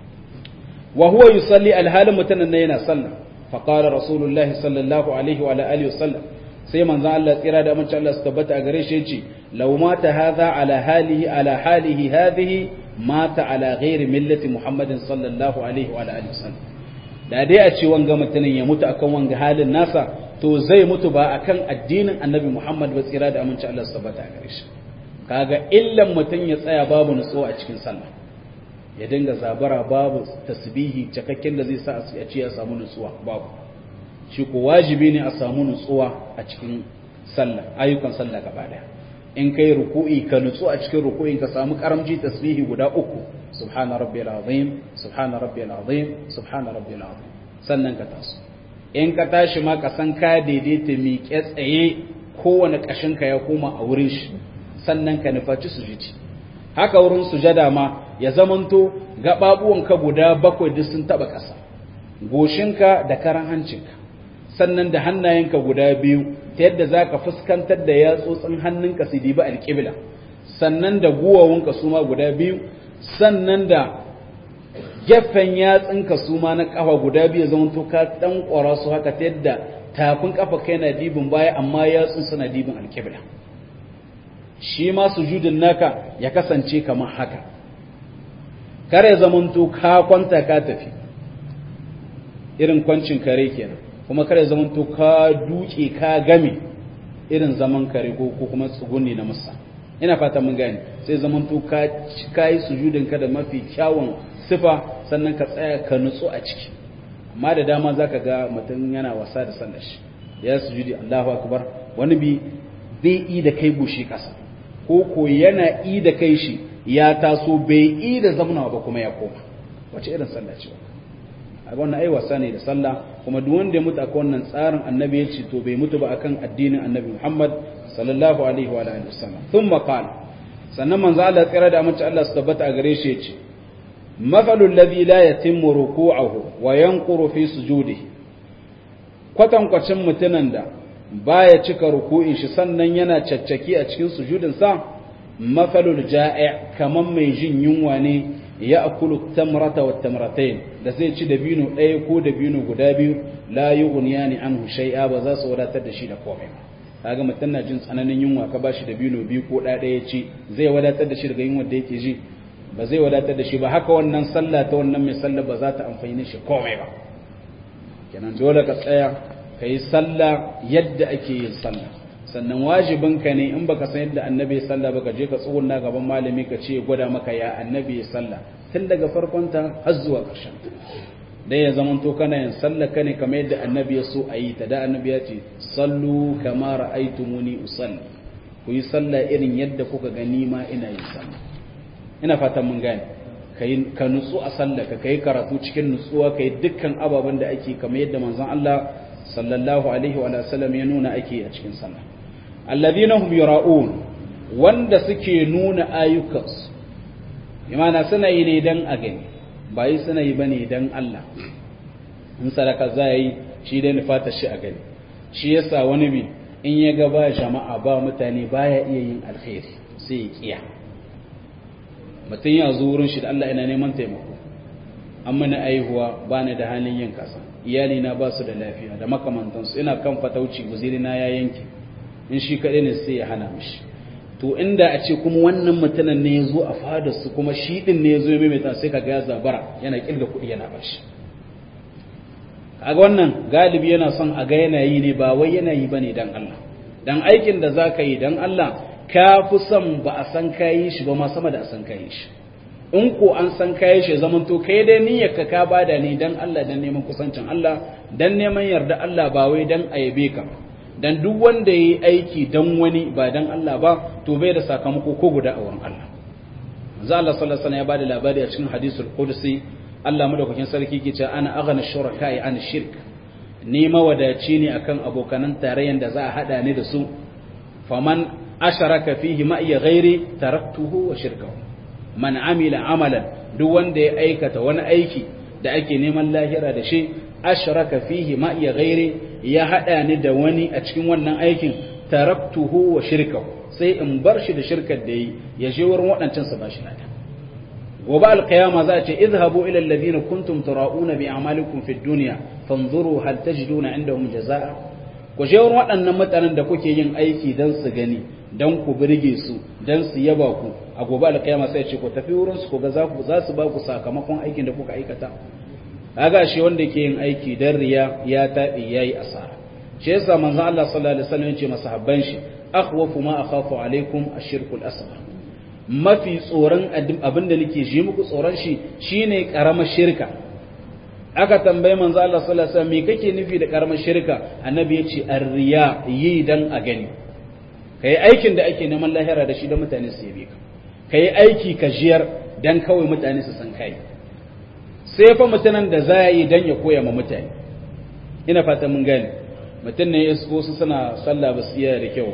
wa huwa yusalli alhalin mutanen yana sallah fa qala rasulullahi sallallahu alaihi wa alihi wasallam sai manzon Allah tsira da amince Allah su tabbata a gare shi yace law mata hadha ala halihi ala halihi hadhihi mata ala ghairi millati muhammadin sallallahu alaihi wa alihi wasallam da dai a ce wanga mutumin ya mutu akan wanga halin nasa to zai mutu ba akan addinin annabi muhammad ba tsira da amince Allah su tabbata a gare shi kaga illan mutum ya tsaya babu nutsuwa a cikin sallah ya dinga zabara babu tasbihi cikakken da zai sa a ce ya samu nutsuwa babu shi ko wajibi ne a samu nutsuwa a cikin sallah ayyukan sallah gaba daya in kai ruku'i ka nutsu a cikin ruku'in ka samu karamci tasbihi guda uku subhana rabbiyal azim subhana rabbiyal azim subhana rabbiyal azim sannan ka taso in ka tashi ma ka san ka daidaita miƙe tsaye kowane ƙashin ka ya koma a wurin shi sannan ka nufaci sujudi haka wurin sujada ma ya zamanto gaɓaɓuwanka guda bakwai duk sun taɓa ƙasa goshinka da karan hancinka sannan da hannayenka guda biyu ta yadda za ka fuskantar da yatsotsin hannunka su dibi alƙibla sannan da guwawunka su ma guda biyu sannan da gefen yatsinka su ma na ƙafa guda biyu zamanto ka ɗan ƙwara su haka ta yadda tafin ƙafa kai na dibin baya amma yatsun suna dibin alƙibla shi ma sujudin naka ya kasance kamar haka kare zamanto ka kwanta ka tafi irin kwancin kare kenan kuma kare zamanto ka duke ka game irin zaman kare ko kuma tsuguni na musa ina fata mun gane sai zamanto ka ka yi sujudin ka da mafi kyawun sifa sannan ka tsaya ka nutsu a ciki amma da dama zaka ga mutum yana wasa da sallar shi ya sujudi Allahu akbar wani bi bai yi da kai bushi kasa ko ko yana yi da kai shi ya taso bai yi da zamna ba kuma ya koma wace irin sallah ce a wannan ai wasa ne da sallah kuma duk wanda ya mutu akan wannan tsarin annabi ya ce to bai mutu ba akan addinin annabi Muhammad sallallahu alaihi wa alihi wasallam thumma qala sannan manzo Allah tsira da amince Allah su tabbata a gare shi ya ce مثل الذي لا يتم ركوعه وينقر في سجوده kwatankwacin mutumin da baya cika ruku'in shi sannan yana caccaki a cikin sujudinsa mafalul ja'i kaman mai jin yunwa ne ya akulu tamrata wa tamratain da zai ci dabino ɗaya ko dabino guda biyu la yughniyani anhu shay'a ba za su wadatar da shi da komai ba kaga mutum na jin tsananin yunwa ka bashi dabino biyu ko ɗaya ɗaya ci zai wadatar da shi daga yunwa da yake ji ba zai wadatar da shi ba haka wannan sallah ta wannan mai sallah ba za ta amfani shi komai ba kenan dole ka tsaya ka yi sallah yadda ake yin sallah sannan wajibinka ne in baka san yadda annabi ya sallah ba ka je ka tsugunna gaban malami ka ce gwada maka ya annabi ya sallah tun daga farkon ta har zuwa ƙarshen dai ya zaman to kana yin sallah ka ne kamar yadda annabi ya so a yi ta da annabi ya ce sallu kama ra'aytumuni usalli ku yi sallah irin yadda kuka gani ma ina yin sallah ina fatan mun gane ka nutsu a sallah ka kai karatu cikin nutsuwa kai dukkan ababen da ake kamar yadda manzon Allah sallallahu alaihi wa sallam ya nuna ake a cikin sallah alladhina hum yura'un wanda suke nuna ayyukansu imana suna yi ne dan a gani ba yi suna yi bane dan Allah in sadaka za yi shi dai nufata shi a gani shi yasa wani bi in ya ga ba jama'a ba mutane baya iya yin alkhairi sai ya kiya mutum ya zo wurin shi da Allah ina neman taimako an mana aihuwa ba ni da halin yin kasa iyali na ba su da lafiya da makamantansu ina kan fatauci guziri na ya yanke in shi kaɗai ne sai ya hana mishi to inda a ce kuma wannan mutumin ne ya zo a fadar su kuma shi ɗin ne ya zo ya maimaita sai kaga ya zabara yana kirga kuɗi yana bashi kaga wannan galibi yana son a ga yana yi ne ba wai yana yi bane dan Allah dan aikin da zaka yi dan Allah ka fi son ba a san kayi shi ba ma sama da a san kayi shi in ko an san kayi shi zaman to kai dai niyyar ka ka bada ne dan Allah dan neman kusancin Allah dan neman yarda Allah ba wai dan ayabe ka dan duk wanda yayi aiki dan wani ba dan Allah ba to bai da sakamako ko guda a wurin Allah manzo Allah sallallahu alaihi wasallam ya bada labari a cikin hadisul qudsi Allah madaukakin sarki ke cewa ana aghna shuraka'i an shirk ni mawadaci ne akan abokanan tarayyan da za a hada ni da su faman asharaka fihi ma iya ghairi taraktuhu wa shirkahu man amila amalan duk wanda ya aikata wani aiki da ake neman lahira da shi asharaka fihi ma iya ghairi ya hada ni da wani a cikin wannan aikin taraktuhu wa shirkahu sai in bar shi da shirkar da yi ya je wurin waɗancan su bashi lada gobe alqiyama za a ce izhabu ila alladhina kuntum tura'una bi a'malikum fid dunya fanzuru hal tajiduna indahum jazaa ku je wurin waɗannan mutanen da kuke yin aiki dan su gani dan ku birge su dan su yaba ku a gobe alqiyama sai ce ku tafi wurin su ku ga za ku za su ba ku sakamakon aikin da kuka aikata kaga shi wanda ke yin aiki dan riya ya tabi yayi asara shi yasa manzon Allah sallallahu alaihi wasallam yace masahabban shi akhwafu ma akhafu alaikum ash-shirku al-asghar mafi tsoron abin da nake ji muku tsoron shi shine karamar shirka aka tambaye manzo Allah sallallahu alaihi wasallam me kake nufi da karamar shirka annabi yace ar-riya yi dan a gani kai aikin da ake neman lahira da shi da mutane su yabe ka kai aiki ka jiyar dan kawai mutane su san kai sai fa mutanen da za yi dan ya koya ma mutane ina fata mun gane mutum ne ya su suna sallah ba su iya da kyau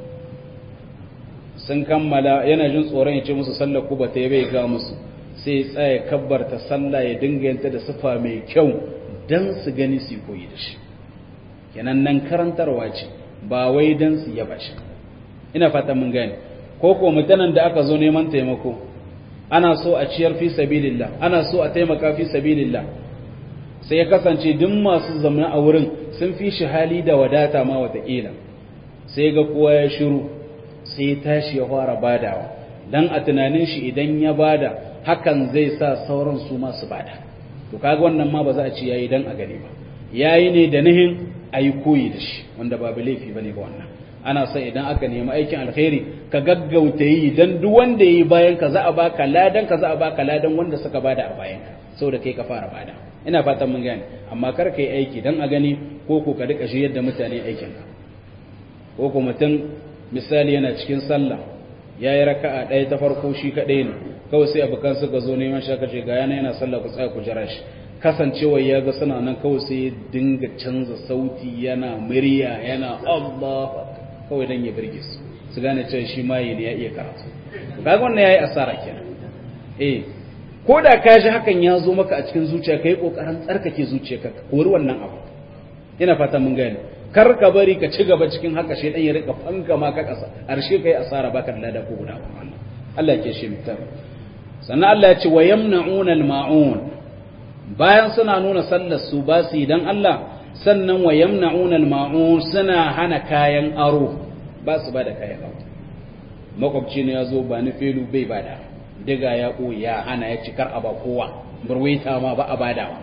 sun kammala yana jin tsoron ya ce musu sallah ku ba ta yi bai ga musu sai tsaya kabbarta sallah ya dinga yanta da sufa mai kyau don su gani su koyi da shi kenan nan karantarwa ce ba wai don su yaba shi ina fatan mun gane ko ko mutanen da aka zo neman taimako ana so a ciyar fi sabilillah ana so a taimaka fi sabilillah sai ya kasance duk masu zama a wurin sun fi shi hali da wadata ma wataƙila sai ga kowa ya shiru sai ya tashi ya fara badawa dan a tunanin shi idan ya bada hakan zai sa sauran su masu bada to kaga wannan ma ba za a ce yayi dan a gani ba yayi ne da nihin ayi koyi da shi wanda babu laifi bane ba wannan ana son idan aka nemi aikin alkhairi ka gaggauta yi dan duk wanda yayi bayan ka za a baka ladan ka za a baka ladan wanda suka bada a bayan ka saboda kai ka fara bada ina fatan mun gane amma kar kai aiki dan a gani ko ko ka rika shi yadda mutane aikin ka ko ko mutum misali yana cikin sallah yayi raka'a ɗaya ta farko shi kadai ne kawai sai abokan suka zo neman shi aka ce ga yana yana sallah ku tsaya ku jira shi kasancewa ya ga suna nan kawai sai ya dinga canza sauti yana murya yana Allah kawai dan ya birge su su gane cewa shi ma ne ya iya karatu kaga wannan yayi asara kenan eh ko da ka ji hakan ya zo maka a cikin zuciya kai kokarin tsarkake zuciyarka ka kori wannan abu ina fata mun gane kar ka bari ka ci gaba cikin haka shedan ya rika fanka ma ka kasa arshe kai asara baka da lada ko guda Allah ya shi mutar sannan Allah ya ce wa yamna'una al-ma'un bayan suna nuna sallar su ba su dan Allah sannan wa yamna'una al-ma'un suna hana kayan aro ba su bada kayan aro makwabci ne ya zo ba ni felu bai bada diga ya ko ya hana ya cikar a ba kowa burwaita ma ba a badawa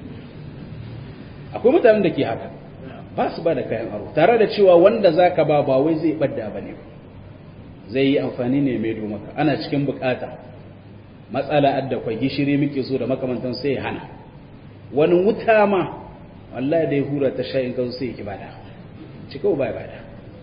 akwai mutanen da ke haka ba su bada kayan aro tare da cewa wanda zaka ba ba wai zai badda bane zai yi amfani ne mai maka ana cikin bukata matsala adda kwai gishiri muke so da makamantan sai ya hana wani wuta ma wallahi da ya hura ta sha in sai ya ki bada cika ba ya bada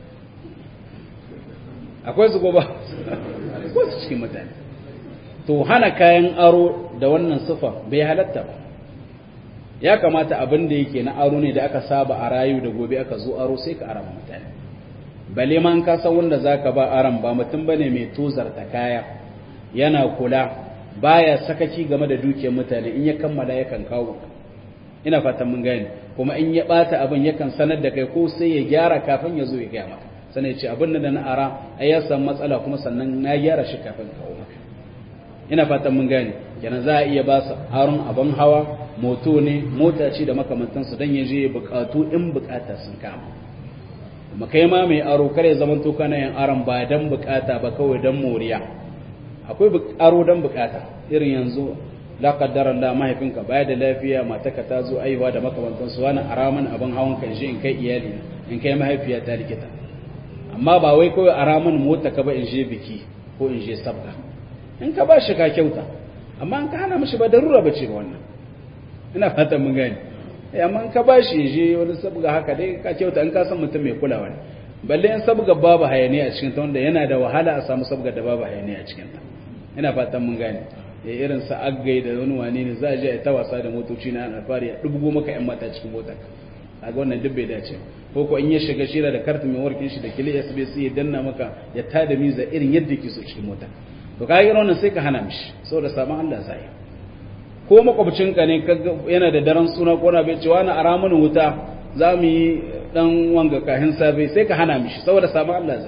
akwai su goba akwai su cikin mutane to hana kayan aro da wannan sufa bai halatta ba ya kamata abin da yake na aro ne da aka saba a rayu da gobe aka zo aro sai ka arama mutane bale man ka san wanda zaka ba aran ba mutum bane mai tozarta kaya yana kula baya sakaci game da dukiyar mutane in ya kammala yakan kawo ina fatan mun gane kuma in ya bata abin yakan sanar da kai ko sai ya gyara kafin ya zo ya gaya maka sannan ya ce abin da na ara ai ya samu matsala kuma sannan na gyara shi kafin kawo maka ina fatan mun gane kenan za a iya ba su aron abin hawa moto ne mota ce da makamantansu don ya je bukatu in bukata sun kama kuma kai ma mai aro kare zaman to kana yin aron ba dan bukata ba kawai dan moriya akwai aro dan bukata irin yanzu la qaddara Allah mahaifinka baya da lafiya mataka ta zo aiwa da makamantansu wani araman abin hawan kan shi in kai iyali in kai mahaifiya ta likita amma ba wai kawai araman mota ka ba in je biki ko in je sabga in ka ba shi ka kyauta amma an ka hana mishi ba darura bace ba wannan ina fatan mun gani eh amma in ka ba shi je wani sabga haka dai ka kyauta in ka san mutum mai kulawa ne balle in sabga babu hayaniya a cikin ta wanda yana da wahala a samu sabga da babu hayaniya a cikin ta ina fatan mun gane ya irin sa aggai da wani wani ne za a je a ta wasa da motoci na alfari ya dubugo maka yan mata cikin motar kaga wannan duk bai dace ko ko in ya shiga shira da kartin mai warkin shi da kili SBC ya danna maka ya tada miza irin yadda yake so cikin motar to kaga irin wannan sai ka hana mishi saboda saman Allah zai ko makwabcinka ne yana da daren suna ko na bai cewa na ara mana wuta za mu yi dan wanga kahin safe sai ka hana mishi saboda saman Allah zai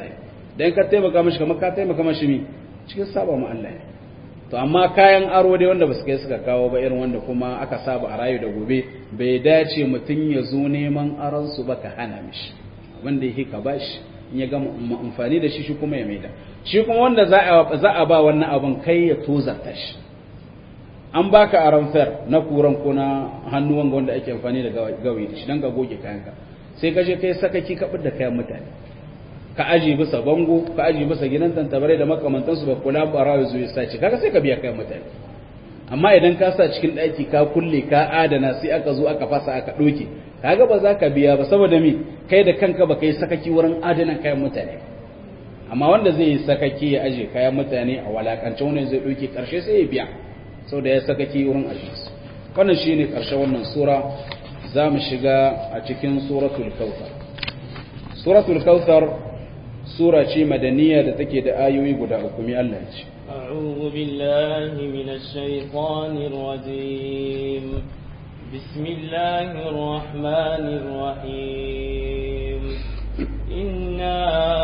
dan ka taimaka mishi kamar ka taimaka mishi mi cikin saba mu Allah ne to amma kayan aro dai wanda basu kai suka kawo ba irin wanda kuma aka saba a rayu da gobe bai dace mutum ya zo neman aron su ba ka hana mishi wanda yake ka bashi in ya gama amfani da shi shi kuma ya maida shi kuma wanda za a za a ba wannan abin kai ya tozarta shi an baka aron fer na kuran ko na hannu wanga wanda ake amfani da gawayi da shi dan ka goge kayanka sai ka je kai sakaki ka da kayan mutane ka aji bisa bango ka aji bisa gidan tantabare da makamantansu ba kula barawa zuwa sace kaga sai ka biya kayan mutane amma idan ka sa cikin ɗaki ka kulle ka adana sai aka zo aka fasa aka ɗoke kaga ba za ka biya ba saboda mi kai da kanka ba kai sakaki wurin adana kayan mutane amma wanda zai yi sakaki ya aje kayan mutane a walakance wannan zai ɗoke ƙarshe sai ya biya saboda ya sakaki wurin aje su wannan shine ƙarshen wannan sura za mu shiga a cikin suratul kautsar suratul kautsar sura ce madaniya da take da ayoyi guda uku mi Allah ce أعوذ بالله من الشيطان الرجيم بسم الله الرحمن الرحيم إنا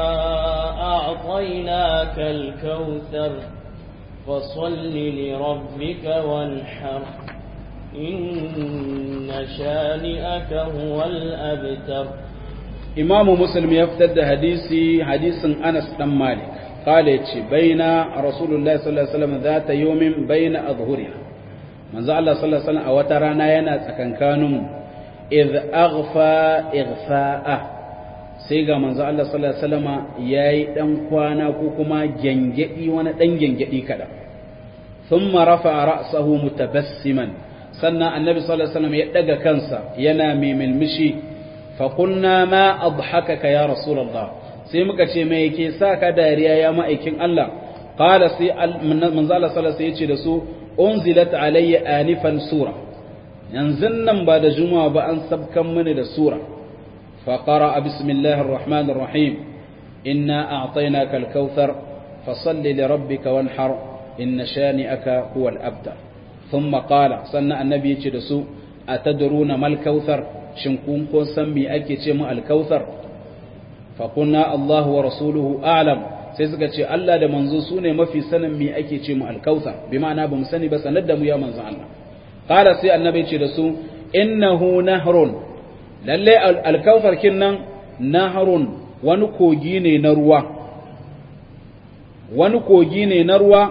أعطيناك الكوثر فصل لربك وانحر إن شانئك هو الأبتر إمام مسلم يفتد حديثي حديث أنس بن مالك قال يتشي بين رسول الله صلى الله عليه وسلم ذات يوم بين أظهرنا من زال الله صلى الله عليه وسلم أوترانا ينا تكنكانم إذ أغفى إغفاءه سيغا من زال الله صلى الله عليه وسلم ياي دن كوانا كوكما جنجئي وانا دن جنجئي كدا ثم رفع رأسه متبسما سنة النبي صلى الله عليه وسلم يدق كنسا ينامي من مشي فقلنا ما أضحكك يا رسول الله sai muka ce mai yake sa ka dariya ya ma'aikin Allah qala sai manzo Allah sallallahu alaihi yace da su unzilat alayya anifan sura yanzu nan ba da juma'a ba an sabkan mini da sura fa qara bismillahir rahmanir rahim inna a'tainaka al-kautsar fasalli li rabbika wanhar inna shani'aka huwa al-abtar thumma qala sanna annabi yace da su atadruna mal kautsar shin kun ko san me ake ce mu al-kautsar faƙuna Allah wa rasuluhu alam sai suka ce Allah da manzo su ne mafi sanin me ake ce mu alkausa bi ma'ana ba mu sani ba sanar da mu ya manzo Allah qala sai annabi ce da su innahu nahrun lalle alkausar kin nan nahrun wani kogi ne na ruwa wani kogi ne na ruwa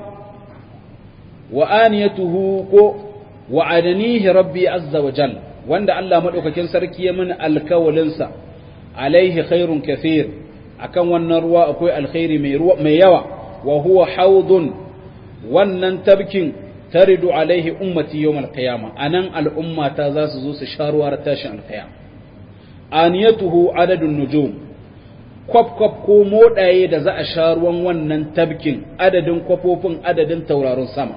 wa aniyatuhu ko wa adanihi rabbi azza wa jalla wanda Allah madaukakin sarki ya mana alkawalinsa alaihi khairun kathir akan wannan ruwa akwai alkhairi mai ruwa mai yawa wa huwa haudun wannan tabkin taridu alaihi ummati yawm alqiyama anan al'ummata za su zo su sha ruwar tashin alqiyama aniyatuhu adadun nujum kwaf kwaf ko modaye da za a sha ruwan wannan tabkin adadin kwafofin adadin tauraron sama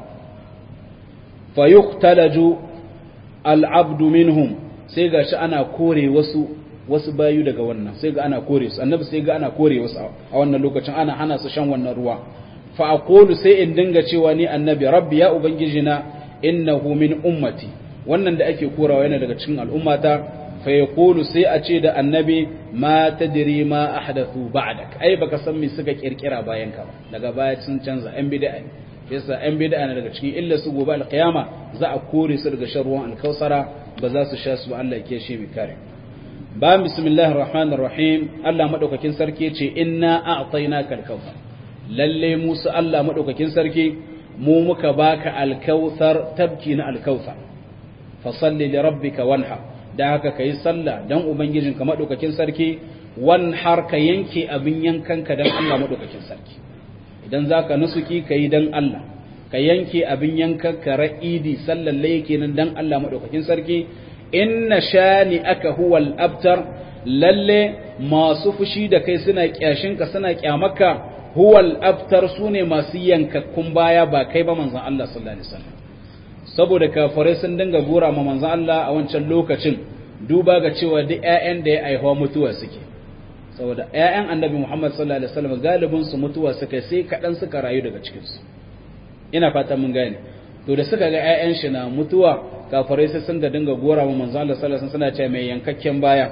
fayuqtalaju al'abdu minhum sai gashi ana kore wasu wasu bayu daga wannan sai ga ana kore su annabi sai ga ana kore wasu a wannan lokacin ana hana su shan wannan ruwa fa aqulu sai in dinga cewa ni annabi rabbi ya ubangiji na innahu min ummati wannan da ake korawa yana daga cikin al'ummata fa yaqulu sai a ce da annabi ma tadri ma ahdathu ba'dak ai baka san me suka kirkira bayan ka ba daga baya sun canza yan bid'a ne yasa yan bid'a ne daga cikin illa su gobe alqiyama za a kore su daga shan ruwan alkausara ba za su sha su Allah ya kiyaye mu kare ba bismillahir rahmanir rahim Allah madaukakin sarki ce inna a'tainaka al-kautsar lalle musu Allah madaukakin sarki mu muka baka al-kautsar tabki na al-kautsar fa salli li rabbika wanha da haka kai sallah dan ubangijinka madaukakin sarki wanhar ka yanke abin yankanka dan Allah madaukakin sarki idan zaka nusuki kai dan Allah ka yanke abin yankanka ra'idi sallan yake nan dan Allah madaukakin sarki inna shani aka huwal abtar lalle masu fushi da kai suna kyashinka suna kyamaka huwal abtar su ne masu yankakkun baya ba kai ba manzan Allah sallallahu alaihi wasallam saboda kafirai sun dinga gora ma manzan Allah a wancan lokacin duba ga cewa duk ƴaƴan da ya aihuwa mutuwa suke saboda ƴaƴan annabi Muhammad sallallahu alaihi wasallam galibin su mutuwa suka sai kaɗan suka rayu daga cikin su ina fata mun gane to da suka ga ƴaƴan shi na mutuwa kafirai sai sun ga dinga gora wa manzo Allah sallallahu alaihi wasallam suna cewa mai yankakken baya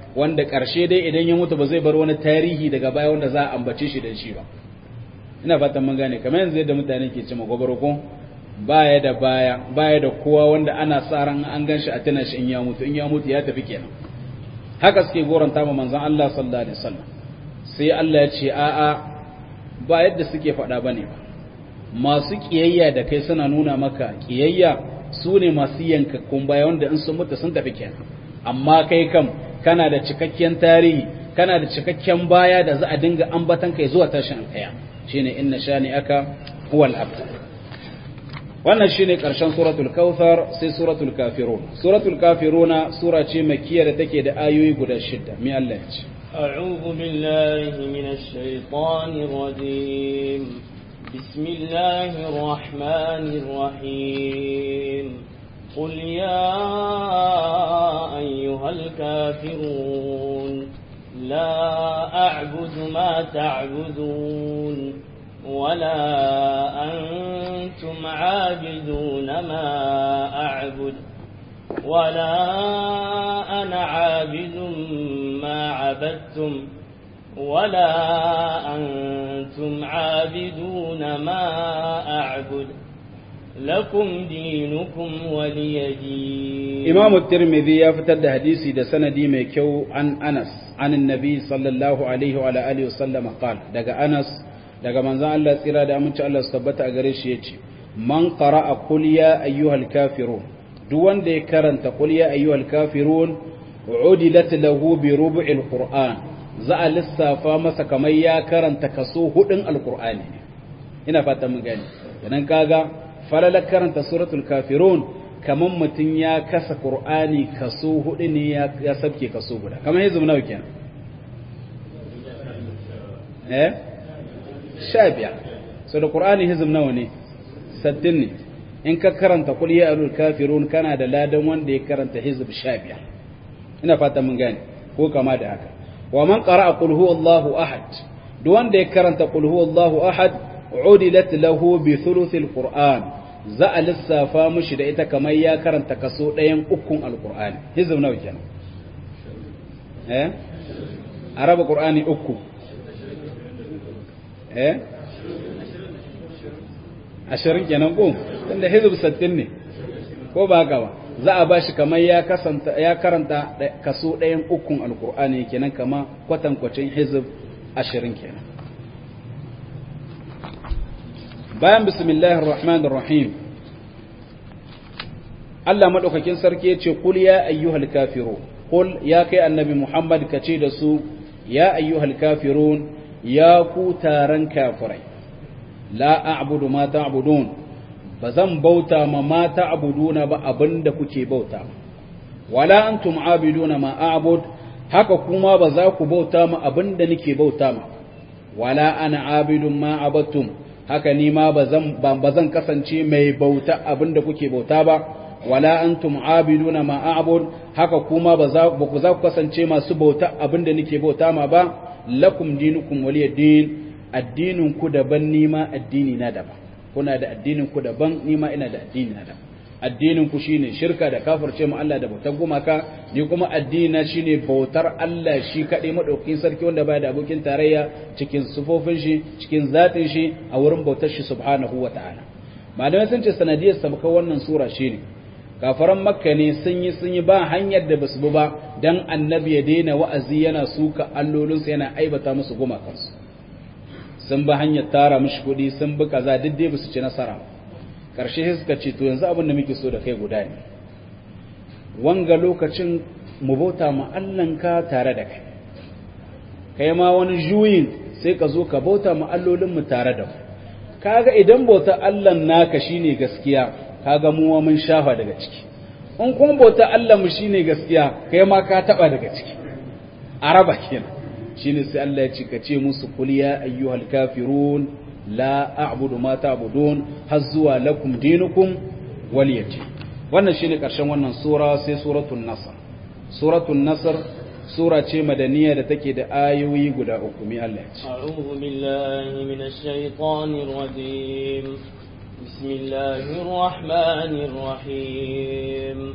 wanda ƙarshe dai idan ya mutu ba zai bar wani tarihi daga baya wanda za a ambace shi da shi ba ina fatan mun gane kamar yanzu yadda mutane ke cewa gobaroko baya da baya baya da kowa wanda ana sa ran an ganshi a tana shi in ya mutu in ya mutu ya tafi kenan haka suke goranta ma manzon Allah sallallahu alaihi wasallam sai Allah ya ce a'a ba yadda suke faɗa bane ba masu kiyayya da kai suna nuna maka kiyayya su ne masu yankakkun baya wanda in sun mutu sun tafi kenan amma kai kam kana da cikakken tarihi kana da cikakken baya da za a dinga ambatan kai zuwa tashin alkaya shine inna shani aka huwal abtar wannan shine karshen suratul kautsar sai suratul kafirun suratul kafiruna sura ce makkiya da take da ayoyi guda shida mi Allah ya ce أعوذ بالله من الشيطان الرجيم بسم الله الرحمن الرحيم قل يا أيها الكافرون لا أعبد ما تعبدون ولا أنتم عابدون ما أعبد ولا أنا عابد ما عبدتم ولا أنتم عابدون ما أعبد لكم دينكم ولي دين إمام الترمذي يفتد حديثي ده سندي ميكو عن أنس عن النبي صلى الله عليه وعلى آله وسلم قال دقى أنس دقى من ذا الله سيرا دا من الله سبت أغريش يتي من قرأ قل يا أيها الكافرون دوان دي كرنت قل يا أيها الكافرون عدلت له بربع القرآن za a lissafa masa kamar ya karanta kaso hudun alkur'ani ina fatan mun gani idan kaga falalar karanta suratul kafirun kamar mutum ya kasa qur'ani kaso hudu ne ya sabke kaso guda kamar yanzu nawa kenan eh sha biyar so da qur'ani hizm nawa ne sattin ne in ka karanta qul ya ayyuhal kafirun kana da ladan wanda ya karanta hizb sha biyar ina fatan mun gani ko kama da haka wa man qara'a qul huwallahu ahad duk wanda ya karanta qul huwallahu ahad udilat lahu bi thuluthil qur'an za a lissafa mushi da ita kamar ya karanta kaso ɗayan ukun alqur'ani hizb nawa kenan eh araba qur'ani uku eh ashirin kenan ko tunda hizb 60 ne ko ba haka ba za a bashi kamar ya kasanta ya karanta kaso ɗayan ukun alkur'ani kenan kama kwatankwacin hizb ashirin kenan bayan bismillahir rahmanir rahim Allah madaukakin sarki yace qul ya ayyuhal kafirun qul ya kai annabi Muhammad kace da su ya ayyuhal kafirun ya ku taran kafirai la a'budu ma ta'budun ba zan bauta ma ma ta'buduna ba abinda kuke bauta wala antum abiduna ma a'bud haka kuma ba za ku bauta ma abinda nake bauta ma wala ana abidun ma abattum haka ni ma ba zan kasance mai bauta abinda kuke bauta ba wala antum abiduna ma a'bud haka kuma ba za ku kasance masu bauta abinda nake bauta ma ba lakum dinukum waliyad addinin ku daban ni ma addini na daban kuna da addinin ku daban ni ma ina da addini na daban addinin ku shine shirka da kafirce mu Allah da bautar gumaka ni kuma addini na shine bautar Allah shi kadai madaukakin sarki wanda baya da abokin tarayya cikin sufofin shi cikin zatin shi a wurin bautar shi subhanahu wataala malamai sun ce sanadiyar sabka wannan sura shine kafaran makka ne sun yi sun yi ba hanyar da basu bi ba dan annabi ya daina wa'azi yana suka allolinsu yana aibata musu gumakansu sun ba hanyar tara mishi kuɗi sun bi kaza duk dai basu ci nasara ƙarshe sai suka ce to yanzu abin da muke so da kai guda ne wanga lokacin mu bauta ma ka tare da kai kai ma wani juyin sai ka zo ka bauta ma allolin mu tare da mu kaga idan bauta Allah naka shine gaskiya kaga mu mun shafa daga ciki in kuma bauta Allah mu shine gaskiya kai ma ka taba daga ciki araba kenan shine sai Allah ya ce ka ce musu kul ya ayyuhal kafirun la a'budu ma ta'budun har zuwa lakum dinukum waliyati wannan shine karshen wannan sura sai suratul nasr suratul nasr sura ce madaniya da take da ayoyi guda uku mi Allah ya ce a'udhu billahi minash shaitanir rajim bismillahir rahmanir rahim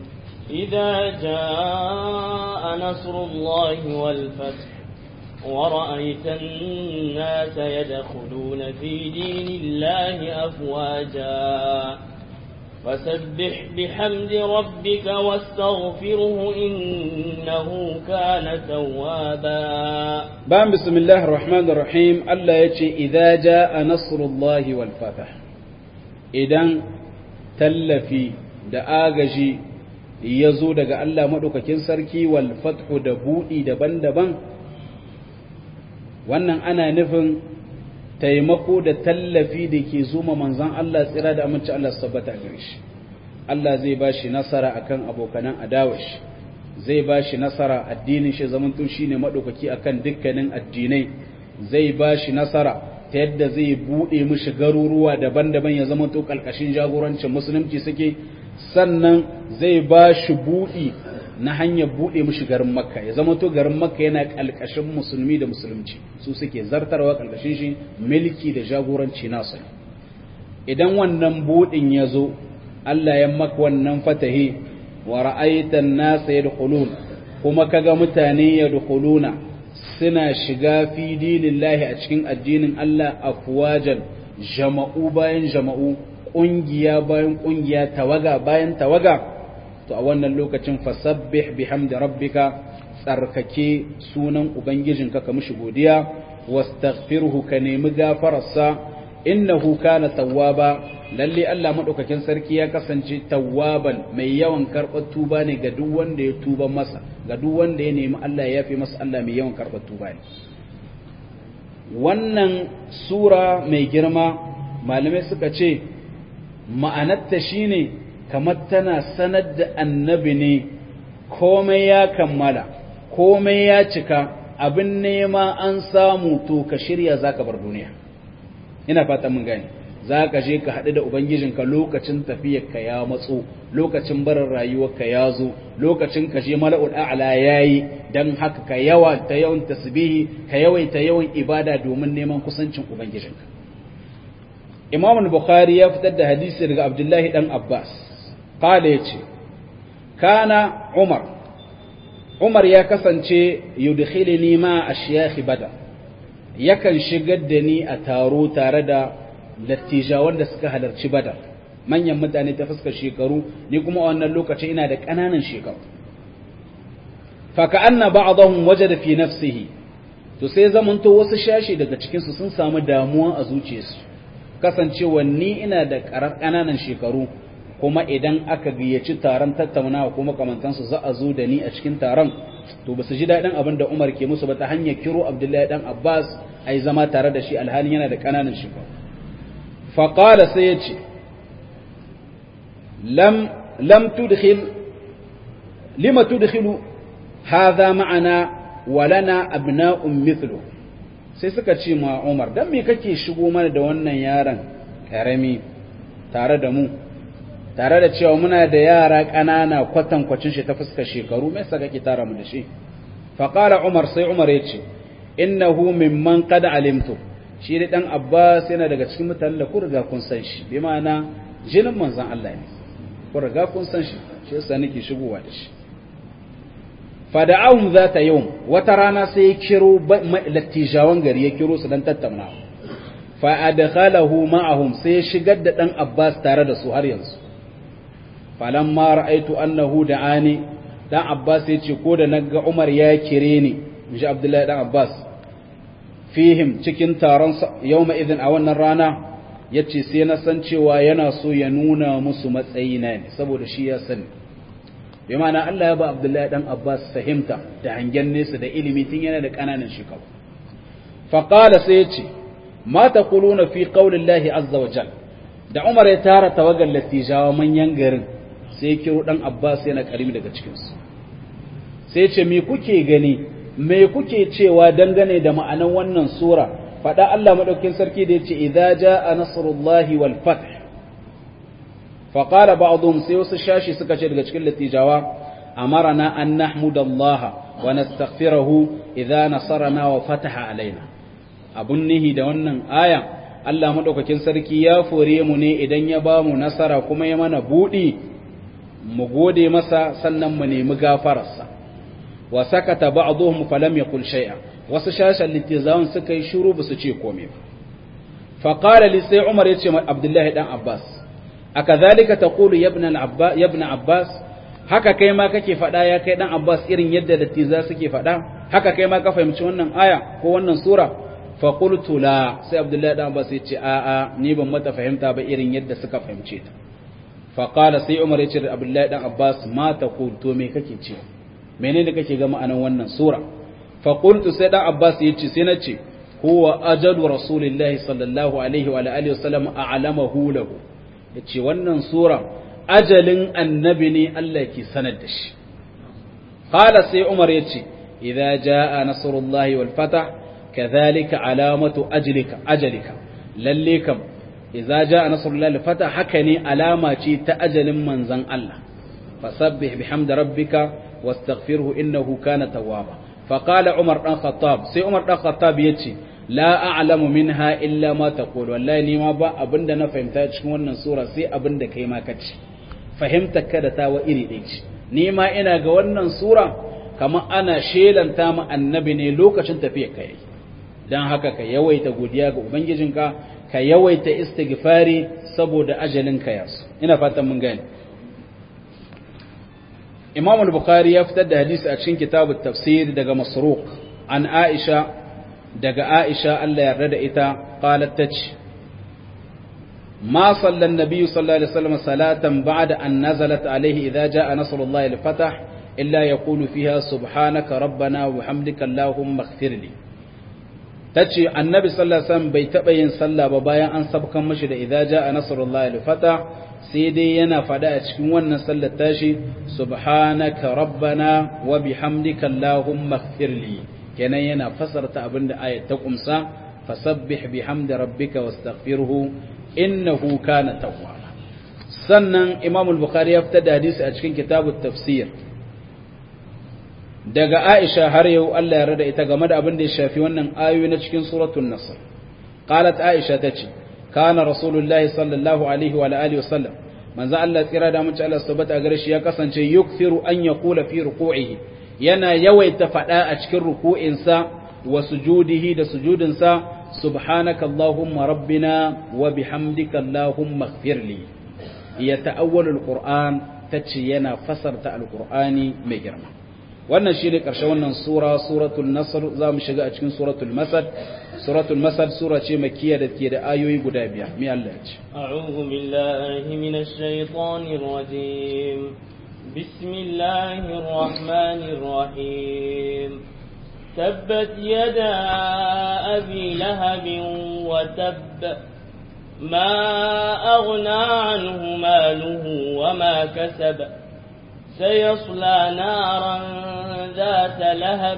إذا جاء نصر الله والفتح ورأيت الناس يدخلون في دين الله أفواجا فسبح بحمد ربك واستغفره إنه كان توابا بام بسم الله الرحمن الرحيم الله يتي إذا جاء نصر الله والفتح إذن تلفي da agaji ya zo daga Allah maɗaukakin sarki wal fathu da buɗi daban-daban wannan ana nufin taimako da tallafi da ke zuma manzan Allah tsira da aminci Allah sabbata gare shi Allah zai ba shi nasara akan abokanan adawashi zai ba shi nasara addinin shi zamantun shi ne maɗaukaki akan dukkanin addinai zai ba shi nasara ta yadda zai buɗe mishi garuruwa daban-daban ya zamanto ƙalƙashin jagorancin musulunci suke sannan zai ba shi buɗi na hanyar buɗe mishi garin makka ya zama to garin makka yana ƙalƙashin musulmi da musulunci su suke zartarwa ƙalƙashin shi milki da jagoranci nasu idan wannan buɗin ya zo Allah ya maka wannan fatahi wa ra'aitan nasa yadkhulun kuma kaga mutane yadkhuluna suna shiga fi dinillahi a cikin addinin Allah afwajan jama'u bayan jama'u ƙungiya bayan ƙungiya tawaga bayan tawaga to a wannan lokacin fasabbih bihamdi rabbika tsarkake sunan ubangijinka ka mishi godiya wastaghfirhu ka nemi gafararsa innahu kana tawwaba lalle Allah madaukakin sarki ya kasance tawwaban mai yawan karɓar tuba ne ga duk wanda ya tuba masa ga duk wanda ya nemi Allah ya yafe masa Allah mai yawan karɓar tuba ne wannan sura mai girma malamai suka ce ma'anarta shine kamar tana sanar da annabi ne komai ya kammala komai ya cika abin nema an samu to ka shirya zaka bar duniya ina fata mun gane zaka je ka haɗu da ubangijinka lokacin tafiyarka ya matso lokacin barin rayuwarka ya zo lokacin ka je mala'ul a'la yayi dan haka ka yawa ta yawan tasbihi ka yawaita yawan ibada domin neman kusancin ubangijinka Imam Bukhari ya fitar da hadisi daga Abdullahi dan Abbas qala yace kana Umar Umar ya kasance yudkhilni ma ashyakh badar yakan shigar da ni a taro tare da lattijawan da suka halarci badar manyan mutane ta fuskar shekaru ni kuma a wannan lokaci ina da ƙananan shekaru fa ka'anna ba'dahum wajada fi nafsihi to sai zamanto wasu shashi daga cikin su sun samu damuwa a zuciyarsu kasancewa ni ina da ƙananan shekaru kuma idan aka gayyaci taron tattaunawa kuma kamantansu za a zo da ni a cikin taron to ba su ji daɗin abin da Umar ke musu ba ta hanyar kiro Abdullahi dan Abbas ai zama tare da shi alhalin yana da ƙananan shekaru faƙala sai ya ce lam tudkhil lima tudkhilu hadha ma'ana walana abna'un mithlu sai suka ce ma Umar dan me kake shigo mana da wannan yaron karami tare da mu tare da cewa muna da yara ƙanana kwatankwacin shi ta fuskar shekaru me saka kake tara mu da shi faqala Umar sai Umar ya ce innahu mimman qad alimtu shi da dan Abbas yana daga cikin mutanen da ku riga kun san shi bi ma'ana jinin manzon Allah ne ku riga kun san shi shi yasa nake shigowa da shi fada'ahum zata yawm wata rana sai ya kiro lattijawan gari ya kiro su dan tattauna fa adkhalahu ma'ahum sai ya shigar da dan Abbas tare da su har yanzu falamma ra'aitu annahu da'ani dan Abbas ya ce ko da naga Umar ya kire ni inji Abdullahi dan Abbas fihim cikin taron yawma idin a wannan rana yace sai na san cewa yana so ya nuna musu matsayina ne saboda shi ya sani bi ma'ana Allah ya ba Abdullahi dan Abbas fahimta da hangen nesa da ilimi tun yana da kananan shekaru fa qala sai yace ma taquluna fi qaulillahi azza wa jal da Umar ya tara tawagar latijawa manyan garin sai ya kiro dan Abbas yana karimi daga cikin su sai ce me kuke gani me kuke cewa dangane da ma'anan wannan sura faɗa Allah madaukakin sarki da yace idza jaa nasrullahi wal fath fa qala ba'dhum sai wasu shashi suka ce daga cikin latijawa amarna an nahmudallaha wa nastaghfirahu idza nasarana wa fataha alaina abun nihi da wannan aya Allah madaukakin sarki ya fore mu ne idan ya ba mu nasara kuma ya mana budi mu gode masa sannan mu nemi gafararsa wa sakata ba'dhum falam yaqul shay'a wasu shashan littizawun suka yi shiru ba su ce komai ba fa qala li sai umar yace ma abdullahi dan abbas akadhalika taqulu ya ibn abbas ya ibn abbas haka kai ma kake fada ya kai dan abbas irin yadda littiza suke fada haka kai ma ka fahimci wannan aya ko wannan sura fa qultu la sai abdullahi dan abbas yace a a ni ban mata fahimta ba irin yadda suka fahimce ta fa qala sai umar yace da abdullahi dan abbas ma taqul to me kake ce menene kake ga ma'anan wannan sura fa qultu sai dan abbas yace sai na ce huwa ajalu rasulillahi sallallahu alaihi wa alihi wasallam a'lamahu lahu yace wannan sura ajalin annabi ne Allah ke sanar da shi qala sai umar yace idza jaa nasrullahi wal fatah kadhalika alamatu ajlika ajalika lalle kam idza jaa nasrullahi wal fatah haka ne alama ce ta ajalin manzon Allah fasabbih bihamdi rabbika wastaghfirhu innahu kana tawwaba faqala umar dan khattab sai umar dan khattab yace la a'lamu minha illa ma taqul wallahi ni ma ba abinda na fahimta cikin wannan sura sai abinda kai ma kace fahimtar ka da tawa iri ɗaya ce ni ma ina ga wannan sura kamar ana shelanta ma annabi ne lokacin tafiyar ka yayi dan haka ka yawaita godiya ga ubangijinka ka yawaita istighfari saboda ajalin ka yasu ina fatan mun gane Imam al-Bukhari ya fitar da hadisi a cikin kitabut tafsir daga Masruq an Aisha daga Aisha Allah yarda da ita qalat tace ما صلى النبي صلى الله عليه وسلم صلاة بعد أن نزلت عليه إذا جاء نصر الله الفتح إلا يقول فيها سبحانك ربنا وحمدك اللهم اغفر لي tace annabi sallallahu alaihi wasallam bai taba yin sallah ba bayan an sabkan mashi da idza jaa nasrullahi al-fatah sai dai yana fada a cikin wannan sallar tashi subhanaka rabbana wa bihamdika allahumma ighfirli kenan yana fasarta abinda ayat ta kumsa fasabbih bihamdi rabbika wastaghfirhu innahu kana tawwaba sannan imam al-bukhari ya fitar da hadisi a cikin kitabut tafsir daga aisha har yau Allah ya rada ita game da abin da ya shafi wannan ayoyi na cikin suratul nasr qalat aisha tace kana rasulullahi sallallahu alaihi wa alihi wasallam manzo Allah tsira da mutunci Allah subhanahu gare shi ya kasance yukthiru an yaqula fi ruku'ihi yana yawaita fada a cikin ruku'insa wa sujudihi da sujudinsa سبحانك اللهم ربنا وبحمدك اللهم اغفر لي يتأول القرآن تتشينا فسرت القرآن مجرم wannan shine karshen wannan sura suratul nasr zamu shiga a cikin suratul masad suratul masad sura ce makkiya da ke da ayoyi guda biyar me Allah ya ce a'udhu billahi minash shaitanir rajim bismillahir rahmanir rahim تبت يدا أبي لهب وتب ما أغنى عنه ماله وما كسب سيصلى نارا ذات لهب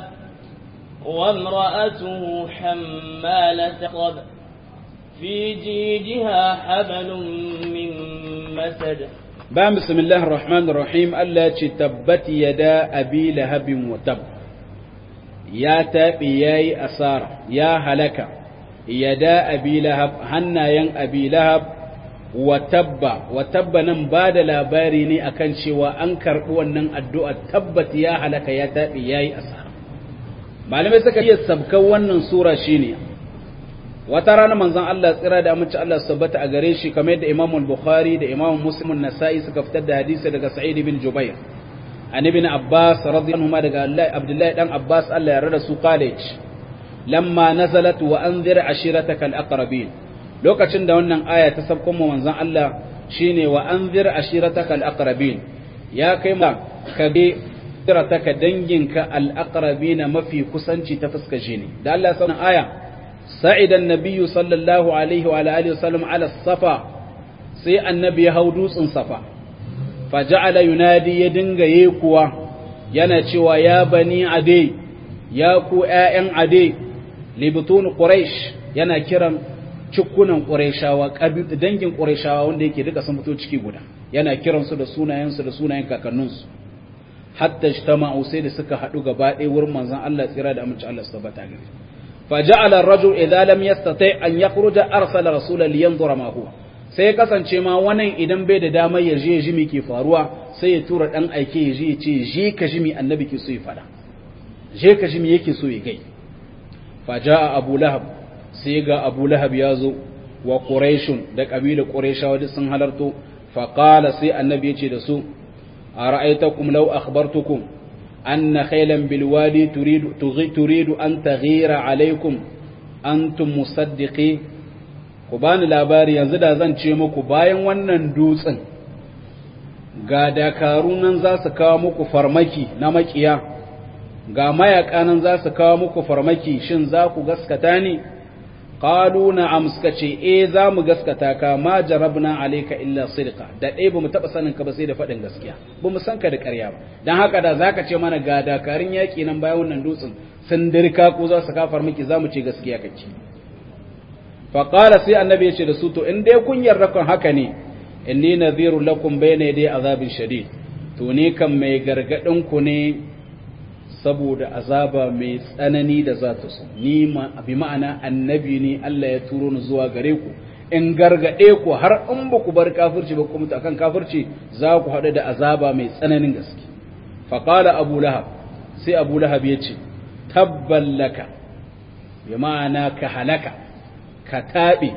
وامرأته حمالة طب في جيدها حبل من مسد بام بسم الله الرحمن الرحيم ألا تبت يدا أبي لهب وتب ya taɓi ya yi asara ya halaka ya da abi lahab hannayen abi lahab wa tabba wa tabba nan ba da labari ne akan cewa an karɓi wannan addu'a tabbat ya halaka ya taɓi ya yi asara malamai suka iya sabkan wannan sura shine wata rana manzon Allah tsira da amince Allah sabbata a gare shi kamar yadda Imam Bukhari da Imam Muslim nasai suka fitar da hadisi daga Sa'id bin Jubair an ibn Abbas radiyallahu anhu daga Abdullahi dan Abbas Allah ya rada su college lamma nazalat wa anzir ashiratakal aqrabin lokacin da wannan aya ta sabkon mu manzon Allah shine wa anzir ashiratakal aqrabin ya kai ma ka bi ka danginka al aqrabin mafi kusanci ta fuska jini da Allah ya sanar aya sa'ida an-nabiyyu sallallahu alaihi wa alihi wasallam ala safa sai annabi ya hau dutsen safa faja'ala yunadi ya dinga yekuwa yana cewa ya bani ade ya ku ƴaƴan ade libtun quraish yana kiran cikunan qurayshawa dangin qurayshawa wanda yake duka sun fito ciki guda yana kiran su da sunayen su da sunayen kakannin su hatta ijtama'u sai da suka hadu gaba ɗaya wurin manzon Allah tsira da amince Allah subhanahu wa faja'ala ar-rajul idza lam yastati' an yakhruja arsala rasulan liyanzura ma huwa sai ya kasance ma wannan idan bai da damar ya je ya ji me ke faruwa sai ya tura dan aike ya je ya ce je ka ji me annabi ke so ya faɗa je ka ji me yake so ya gai fa jaa abu lahab sai ga abu lahab ya zo wa quraishun da kabilar quraishawa duk sun halarto fa qala sai annabi ya ce da su ara'aytakum law akhbartukum anna khaylan bil wadi turidu turidu an taghira alaykum antum musaddiqi ku bani labari yanzu da zan ce muku bayan wannan dutsen ga dakaru nan za su kawo muku farmaki na makiya ga mayaka nan za su kawo muku farmaki shin za ku gaskata ne qalu na'am suka ce eh za mu gaskata ka ma jarabna alayka illa sidqa da dai bamu taba sanin ka ba sai da fadin gaskiya bamu san ka da ƙarya ba dan haka da zaka ce mana ga dakarun yaki nan bayan wannan dutsen sun dirka ko za su kafar miki za mu ce gaskiya kake fa qala sai annabi ya ce da su to in dai kun yarda kan haka ne inni nadhiru lakum bayna yaday azabin shadid to ne kan mai gargadin ku ne saboda azaba mai tsanani da za ta so ni ma bi ma'ana annabi ne Allah ya turo ni zuwa gare ku in gargade ku har in ba ku bar kafirci ba ku mutu akan kafirci za ku haɗu da azaba mai tsananin gaske fa qala abu lahab sai abu lahab ya ce tabban laka bi ma'ana ka halaka ka tabe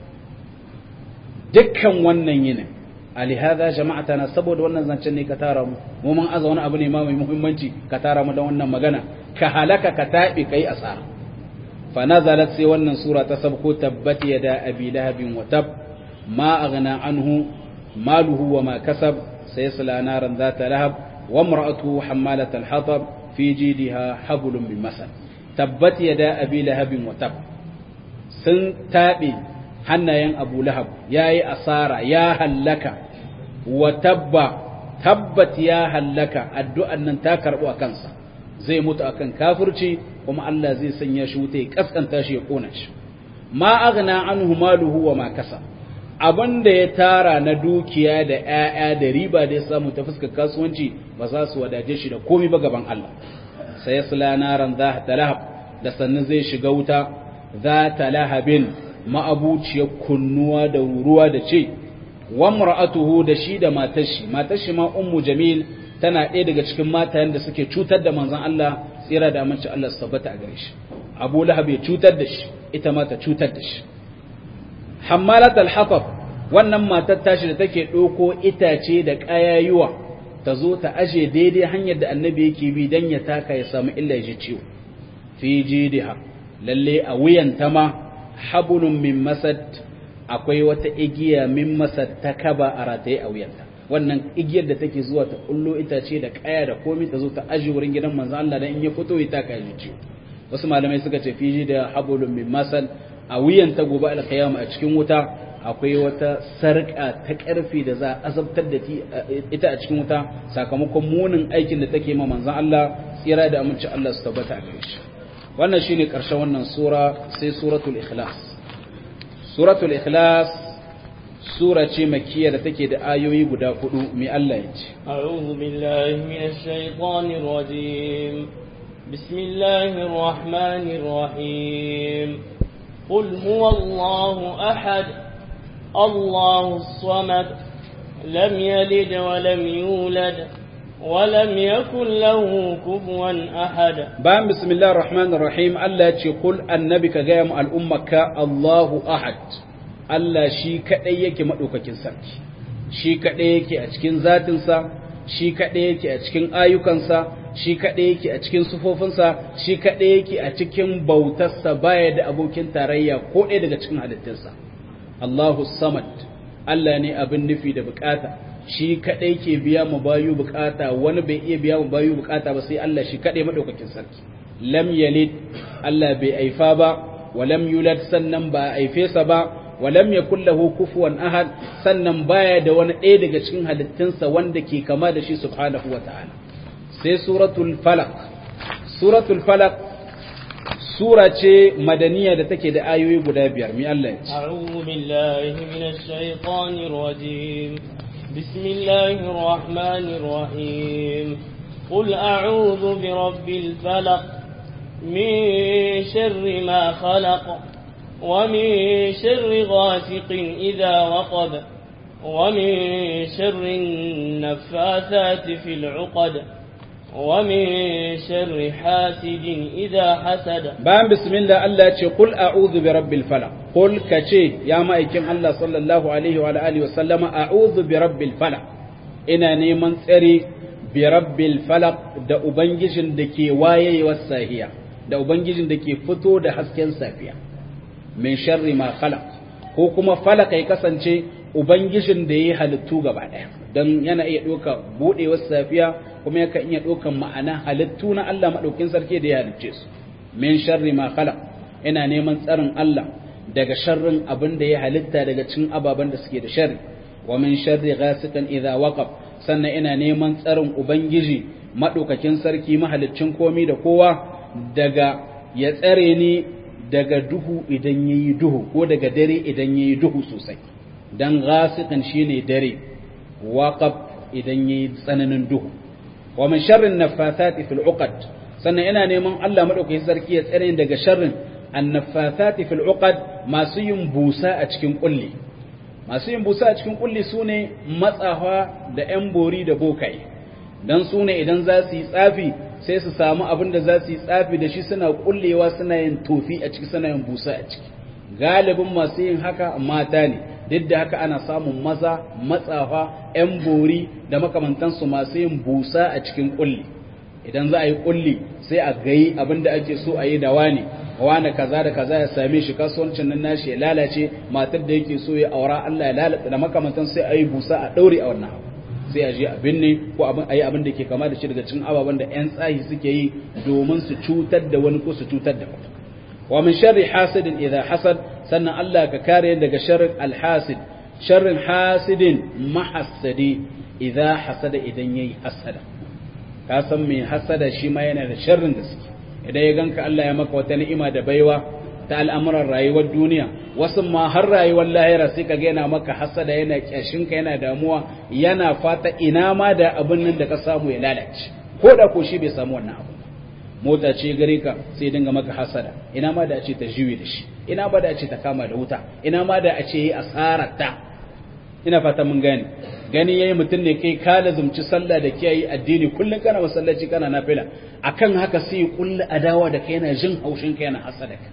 dukkan wannan yinin alihada jama'atana saboda wannan zancen ne ka tara mu mu mun aza wani abu ne ma mai muhimmanci ka tara mu da wannan magana ka halaka ka tabi kai asara fa nazalat sai wannan sura ta sabko tabbat yada abi lahabin wa tab ma aghna anhu maluhu wa ma kasab sayasla naran zata lahab wa imra'atuhu hammalat al-hatab fi jidha hablum min masad tabbat yada abi lahabin wa tab sun tabe hannayen abu lahab ya yi asara ya hallaka wa tabba tabbat ya hallaka addu'an nan ta karɓo a kansa zai mutu akan kafirci kuma Allah zai sanya shi wuta ya kaskanta shi ya kona shi ma aghna anhu maluhu wa ma kasa abin da ya tara na dukiya da ƴaƴa da riba da ya samu ta fuskar kasuwanci ba za su wadace shi da komai ba gaban Allah sai ya sula naran za ta lahab da sannan zai shiga wuta za ta lahabin ma'abuciyar kunnuwa da ruwa da ce wa mar'atuhu da shi da matar shi matar shi ma ummu jamil tana ɗaya daga cikin matayen da suke cutar da manzon Allah tsira da aminci Allah su tabbata a gare shi Abu Lahab ya cutar da shi ita ma ta cutar da shi Hammalat al-Hatab wannan matar tashi da take ɗauko itace da ƙayayuwa ta zo ta aje daidai hanyar da annabi yake bi dan ya taka ya samu illa ya ji ciwo fi jidiha lalle a wuyanta ma habulun min masad akwai wata igiya min masad ta kaba a rataye a wuyanta wannan igiyar da take zuwa ta kullo itace da kaya da komai ta zo ta aji wurin gidan manzo Allah dan in ya fito ya taka ya ciwo wasu malamai suka ce fiji da habulun min masad a wuyanta gobe alkiyama a cikin wuta akwai wata sarƙa ta ƙarfi da za a azabtar da ita a cikin wuta sakamakon munin aikin da take ma manzon Allah tsira da aminci Allah su tabbata a gare shi wannan shine ƙarshen wannan sura sai suratul ikhlas suratul ikhlas sura ce makkiya da take da ayoyi guda hudu mai Allah ya ce a'udhu billahi minash shaitanir rajim bismillahir rahmanir rahim qul huwallahu ahad allahus samad lam yalid wa lam yulad ولم يكن له كفوا أحد بان بسم الله الرحمن الرحيم الله يقول النبي كغيم الأمة الله أحد Allah shi kaɗai yake maɗaukakin sarki, shi kaɗai yake a cikin zatinsa, shi kaɗai yake a cikin ayyukansa, shi kaɗai yake a cikin sufofinsa, shi kaɗai yake a cikin bautarsa baya da abokin tarayya ko ɗaya daga cikin halittunsa. Allahu Samad, Allah ne abin nufi da bukata, shi kadai ke biya mu bayu bukata wani bai iya biya mu bayu bukata ba sai Allah shi kadai madaukakin sarki lam yalid Allah bai aifa ba wa lam yulad sannan ba aife sa ba wa lam yakul lahu kufuwan ahad sannan baya da wani ɗaya daga cikin halittunsa wanda ke kama da shi subhanahu wa ta'ala sai suratul falaq suratul falaq sura ce madaniya da take da ayoyi guda biyar mi Allah ya ce a'udhu billahi minash shaitanir rajim بسم الله الرحمن الرحيم قل أعوذ برب الفلق من شر ما خلق ومن شر غاسق إذا وقب ومن شر النفاثات في العقد ومن شر حاسد إذا حسد bayan bismillah Allah ya ce kul a'udhu bi rabbil falaq kul kace ya ma'aikin Allah sallallahu alaihi wa alihi wa sallama a'udhu bi rabbil falaq ina neman tsari bi rabbil falaq da ubangijin da ke wayewar sahiya da ubangijin da ke fito da hasken safiya min sharri ma khalaq ko kuma falaq ya kasance ubangijin da yayi halittu gaba daya dan yana iya doka budewar safiya kuma yakan iya dokan ma'ana halittu na Allah madaukin sarki da ya halicce su min sharri ma khalaq ina neman tsarin Allah daga sharrin abin da ya halitta daga cikin ababen da suke da sharri wa min sharri ghasiqin idza waqab sannan ina neman tsarin ubangiji madaukakin sarki mahaliccin komi da kowa daga ya tsare ni daga duhu idan yayi duhu ko daga dare idan yayi duhu sosai dan ghasiqin shine dare waqab idan yayi tsananin duhu wa min sharri nafathati fil uqad sannan ina neman Allah madaukakin sarki ya tsare daga sharrin annafathati fil uqad masu yin busa a cikin kulli masu yin busa a cikin kulli sune matsawa da yan bori da bokai dan sune idan za su yi tsafi sai su samu abin da za su yi tsafi da shi suna kullewa suna yin tofi a ciki suna yin busa a ciki galibin masu yin haka mata ne duk da haka ana samun maza matsawa yan bori da makamantansu masu yin busa a cikin kulli idan za a yi kulli sai a gayi abin da ake so a yi da wani wani kaza da kaza ya same shi kasuwancin nan nashi ya lalace matar da yake so ya aura Allah ya lalata da makamantan sai a yi busa a daure a wannan abu sai a je abin ne ko abin a yi abin da ke kama da shi daga cikin ababen da yan tsahi suke yi domin su cutar da wani ko su cutar da wani wa min sharri hasidin idza hasad sannan Allah ka kare daga sharrin alhasid sharrin hasidin mahassadi idza hasada idan yayi hasada ka san mai hasada shi ma yana da sharrin da suke idan ya ganka Allah ya maka wata ni'ima da baiwa ta al'amuran rayuwar duniya wasu ma har rayuwar lahira sai ka yana maka hasada yana kyashinka yana damuwa yana fata ina ma da abin nan da ka samu ya lalace ko da ko shi bai samu wannan abu mota ce gare ka sai dinga maka hasada ina ma da a ce ta jiwe da shi ina ma da a ce ta kama da wuta ina ma da a ce yi asarar ta ina fata mun gane gani yayi mutum ne kai ka lazumci sallah da kiyayi addini kullun kana masallaci kana nafila akan haka sai kullu adawa da kai yana jin haushin kai yana hasada ka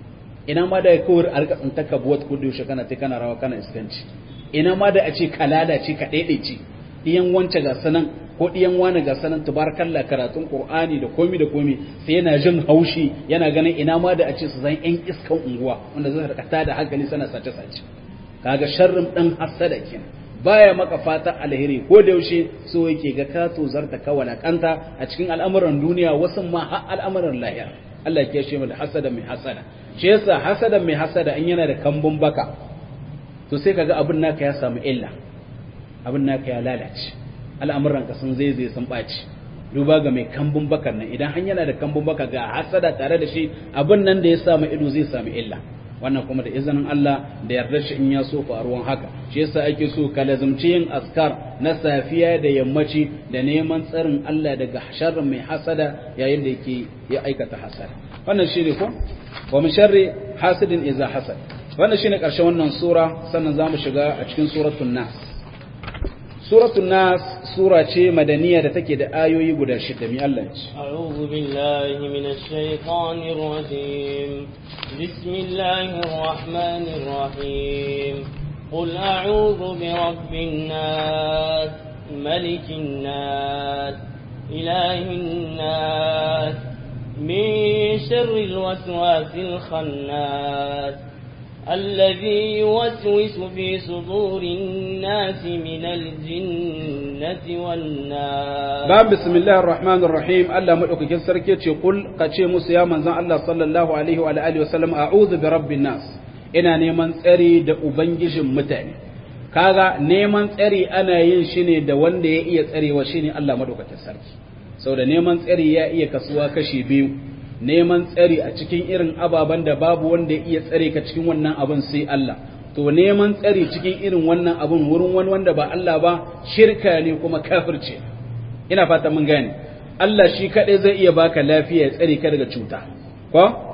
ina ma da kawai a rika tsinta ka buwat ko yaushe kana ta kana rawa kana iskanci ina ma da a ce ka lalace ka daidaice diyan wance ga sanan ko diyan wani ga sanan tabarakallah karatun qur'ani da komi da komi sai yana jin haushi yana ganin ina ma da a ce su zan yan iskan unguwa wanda zai rika tada hankali sana sace sace kaga sharrin dan hasada kenan baya maka fata alheri ko da yaushe so yake ga ka to zarta ka walakanta a cikin al'amuran duniya wasu ma har al'amuran lahira Allah ya shi mu da hasada mai hasada shi yasa hasada mai hasada in yana da kambun baka to sai kaga abin naka ya samu illa abin naka ya lalace al'amuran ka sun zai sun baci duba ga mai kambun bakar nan idan har yana da kambun baka ga hasada tare da shi abin nan da ya samu ido zai samu illa wannan kuma da izinin Allah da yarda shi in ya so faruwan haka shi yasa ake so ka lazumci yin askar na safiya da yammaci da neman tsarin Allah daga sharrin mai hasada yayin da yake ya aikata hasada wannan shine ko wa min sharri hasidin idza hasad wannan shine karshen wannan sura sannan zamu shiga a cikin suratul nas suratul nas sura ce madaniya da take da ayoyi guda shida mi Allah ce a'udhu billahi minash shaitanir rajim bismillahir rahmanir rahim qul a'udhu bi rabbin nas malikin nas ilahin nas min sharril waswasil khannas الذي يوسوس في صدور الناس من الجنة والناس باب بسم الله الرحمن الرحيم ألا مدعوك كسر كيتش قل قتشي موسى يا من الله صلى الله عليه وعلى آله وسلم أعوذ برب الناس ina neman tsari da ubangijin mutane kaga neman tsari ana yin shi ne da wanda ya iya tsarewa shine Allah madaukakin sarki saboda neman tsari ya iya kasuwa kashi biyu neman tsari a cikin irin ababen da babu wanda ya iya tsare ka cikin wannan abin sai Allah to neman tsari cikin irin wannan abin wurin wani wanda ba Allah ba shirka ne kuma kafirce ina fata mun gane Allah shi kadai zai iya baka lafiya ya tsare ka daga cuta ko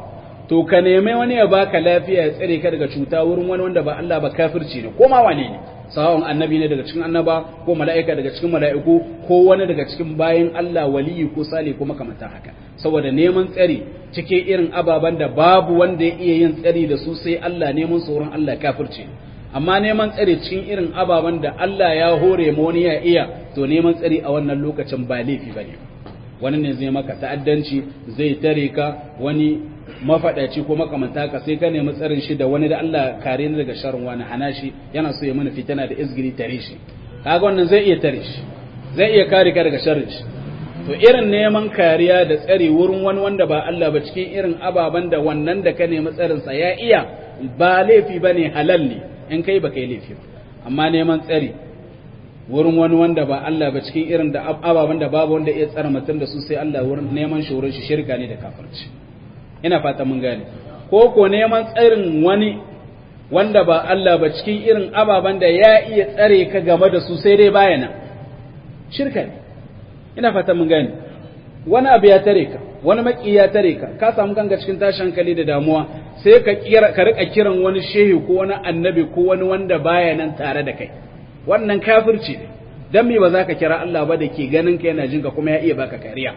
to ka neme wani ya baka lafiya ya tsare ka daga cuta wurin wani wanda ba Allah ba kafirci ne ko ma wane ne sawon annabi ne daga cikin annaba ko mala'ika daga cikin mala'iku ko wani daga cikin bayan Allah waliyi ko sale ko makamanta haka saboda neman tsari cikin irin ababen da babu wanda ya iya yin tsari da su sai Allah neman tsoron Allah kafirci amma neman tsari cikin irin ababen da Allah ya hore ma wani ya iya to neman tsari a wannan lokacin ba laifi bane wani ne zai maka ta'addanci zai tare ka wani mafaɗaci ko makamanta ka sai ka nemi tsarin shi da wani da Allah kare ni daga sharrin wani hana shi yana so ya mana fitina da izgiri tare shi kaga wannan zai iya tare shi zai iya kare ka daga sharrin shi to irin neman kariya da tsari wurin wani wanda ba Allah ba cikin irin ababen da wannan da ka nemi tsarin sa ya iya ba laifi bane halal ne in kai ba kai laifi ba amma neman tsari wurin wani wanda ba Allah ba cikin irin da ababen da babu wanda ya tsara mutum da su sai Allah wurin neman shi wurin shi shirka ne da kafirci ina fata mun gane ko ko neman tsarin wani wanda ba Allah ba cikin irin ababen da ya iya tsare ka game da su sai dai bayana shirka ne ina fata mun gane wani abu ya tare ka wani maki ya tare ka ka samu kanka cikin tashin hankali da damuwa sai ka kira ka rika kiran wani shehi ko wani annabi ko wani wanda baya nan tare da kai wannan kafirci ne dan me ba za ka kira Allah ba da ke ganin ka yana jinka kuma ya iya baka kariya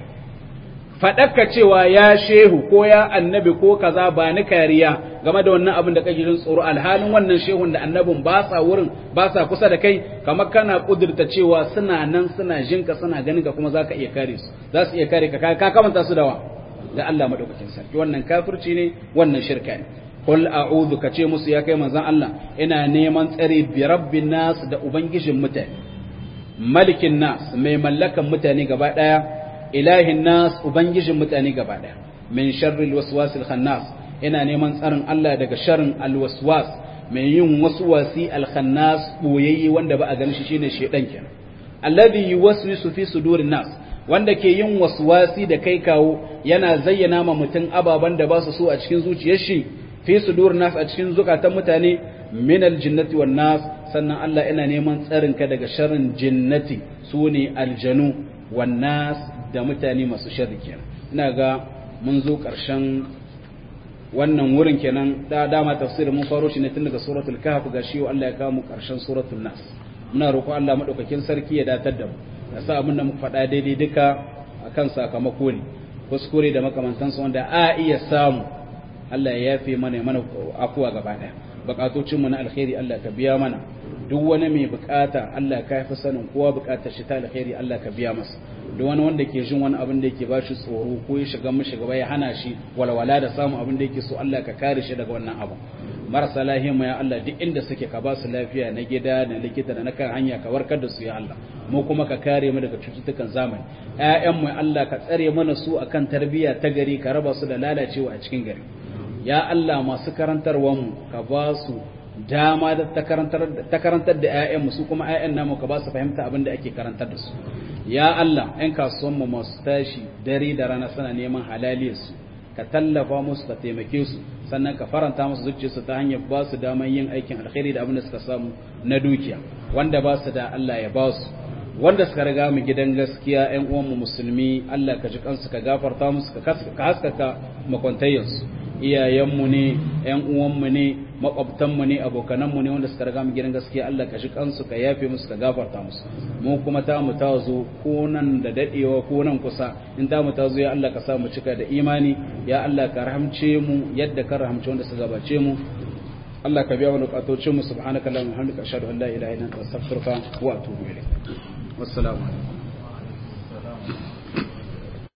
faɗaka cewa ya shehu ko ya annabi ko kaza ba ni kariya game da wannan abin da kake jin tsoro alhalin wannan shehun da annabin ba sa wurin ba sa kusa da kai kamar kana kudurta cewa suna nan suna jinka suna ganin ka kuma za ka iya kare su za su iya kare ka ka kamanta su da wa da Allah madaukakin sarki wannan kafirci ne wannan shirka ne qul a'udhu ka ce musu ya kai manzon Allah ina neman tsare bi rabbin nas da ubangijin mutane malikin nas mai mallakan mutane gaba daya ilahin nas ubangijin mutane gaba daya min sharril waswasil khannas ina neman tsarin Allah daga sharrin alwaswas mai yin waswasi alkhannas boyayye wanda ba a ganin shi shine shedan kenan alladhi yuwaswisu fi sudurin nas wanda ke yin waswasi da kai kawo yana zayyana ma mutum ababan da ba su so a cikin zuciyar shi fi sudurin nas a cikin zukatan mutane min aljinnati wan nas sannan Allah ina neman tsarin ka daga sharrin jinnati sune aljanu wan nas da mutane masu sharri kenan ina ga mun zo ƙarshen wannan wurin kenan da dama tafsirin mun faro shi ne tun daga suratul kahf ga shi Allah ya kawo mu ƙarshen suratul nas muna roƙo Allah madaukakin sarki ya datar da mu ya sa abin da muka faɗa daidai duka akan sakamako ne kuskure da makamantansu wanda a iya samu Allah ya yafe mana mana akuwa gaba ɗaya bukatocin mu na alkhairi Allah ka biya mana duk wani mai bukata Allah ka fi sanin kowa bukatar shi ta alkhairi Allah ka biya masa duk wani wanda ke jin wani abin da yake ba shi tsoro ko ya shiga mishi gaba ya hana shi walwala da samun abin da yake so Allah ka kare shi daga wannan abu marasa lahiya mu ya Allah duk inda suke ka ba su lafiya na gida da likita da na kan hanya ka warkar da su ya Allah mu kuma ka kare mu daga cututtukan zamani ƴaƴan mu Allah ka tsare mana su akan tarbiyya ta gari ka raba su da lalacewa a cikin gari ya Allah masu karantarwar mu ka ba su dama da ta karantar da ‘ya'yanmu su kuma ‘ya'yan namu ka ba su fahimta abin da ake karantar da su ya Allah ‘yan kasuwanmu masu tashi dare da rana suna neman halaliyarsu ka tallafa musu ka taimake su sannan ka faranta musu zuciyarsu ta hanyar ba su daman yin aikin alkhairi da abin da suka samu na dukiya wanda ba su da Allah ya ba su wanda suka riga mu gidan gaskiya ‘yan uwanmu musulmi Allah ka ji kansu ka gafarta musu ka haskaka makwantayyarsu iyayenmu ne ‘yan uwanmu ne makwabtanmu ne abokananmu ne wanda suka riga mu gidan gaskiya Allah ka shi kansu ka yafe musu ka gafarta musu mu kuma ta mu ta zo ko nan da dadewa ko nan kusa in ta mu ta zo ya Allah ka sa mu cika da imani ya Allah ka rahamce mu yadda ka rahamce wanda suka gabace mu Allah ka biya mana bukatocin mu subhanaka allahumma wa bihamdika ashhadu an la ilaha illa anta astaghfiruka wa atubu ilayk wassalamu alaikum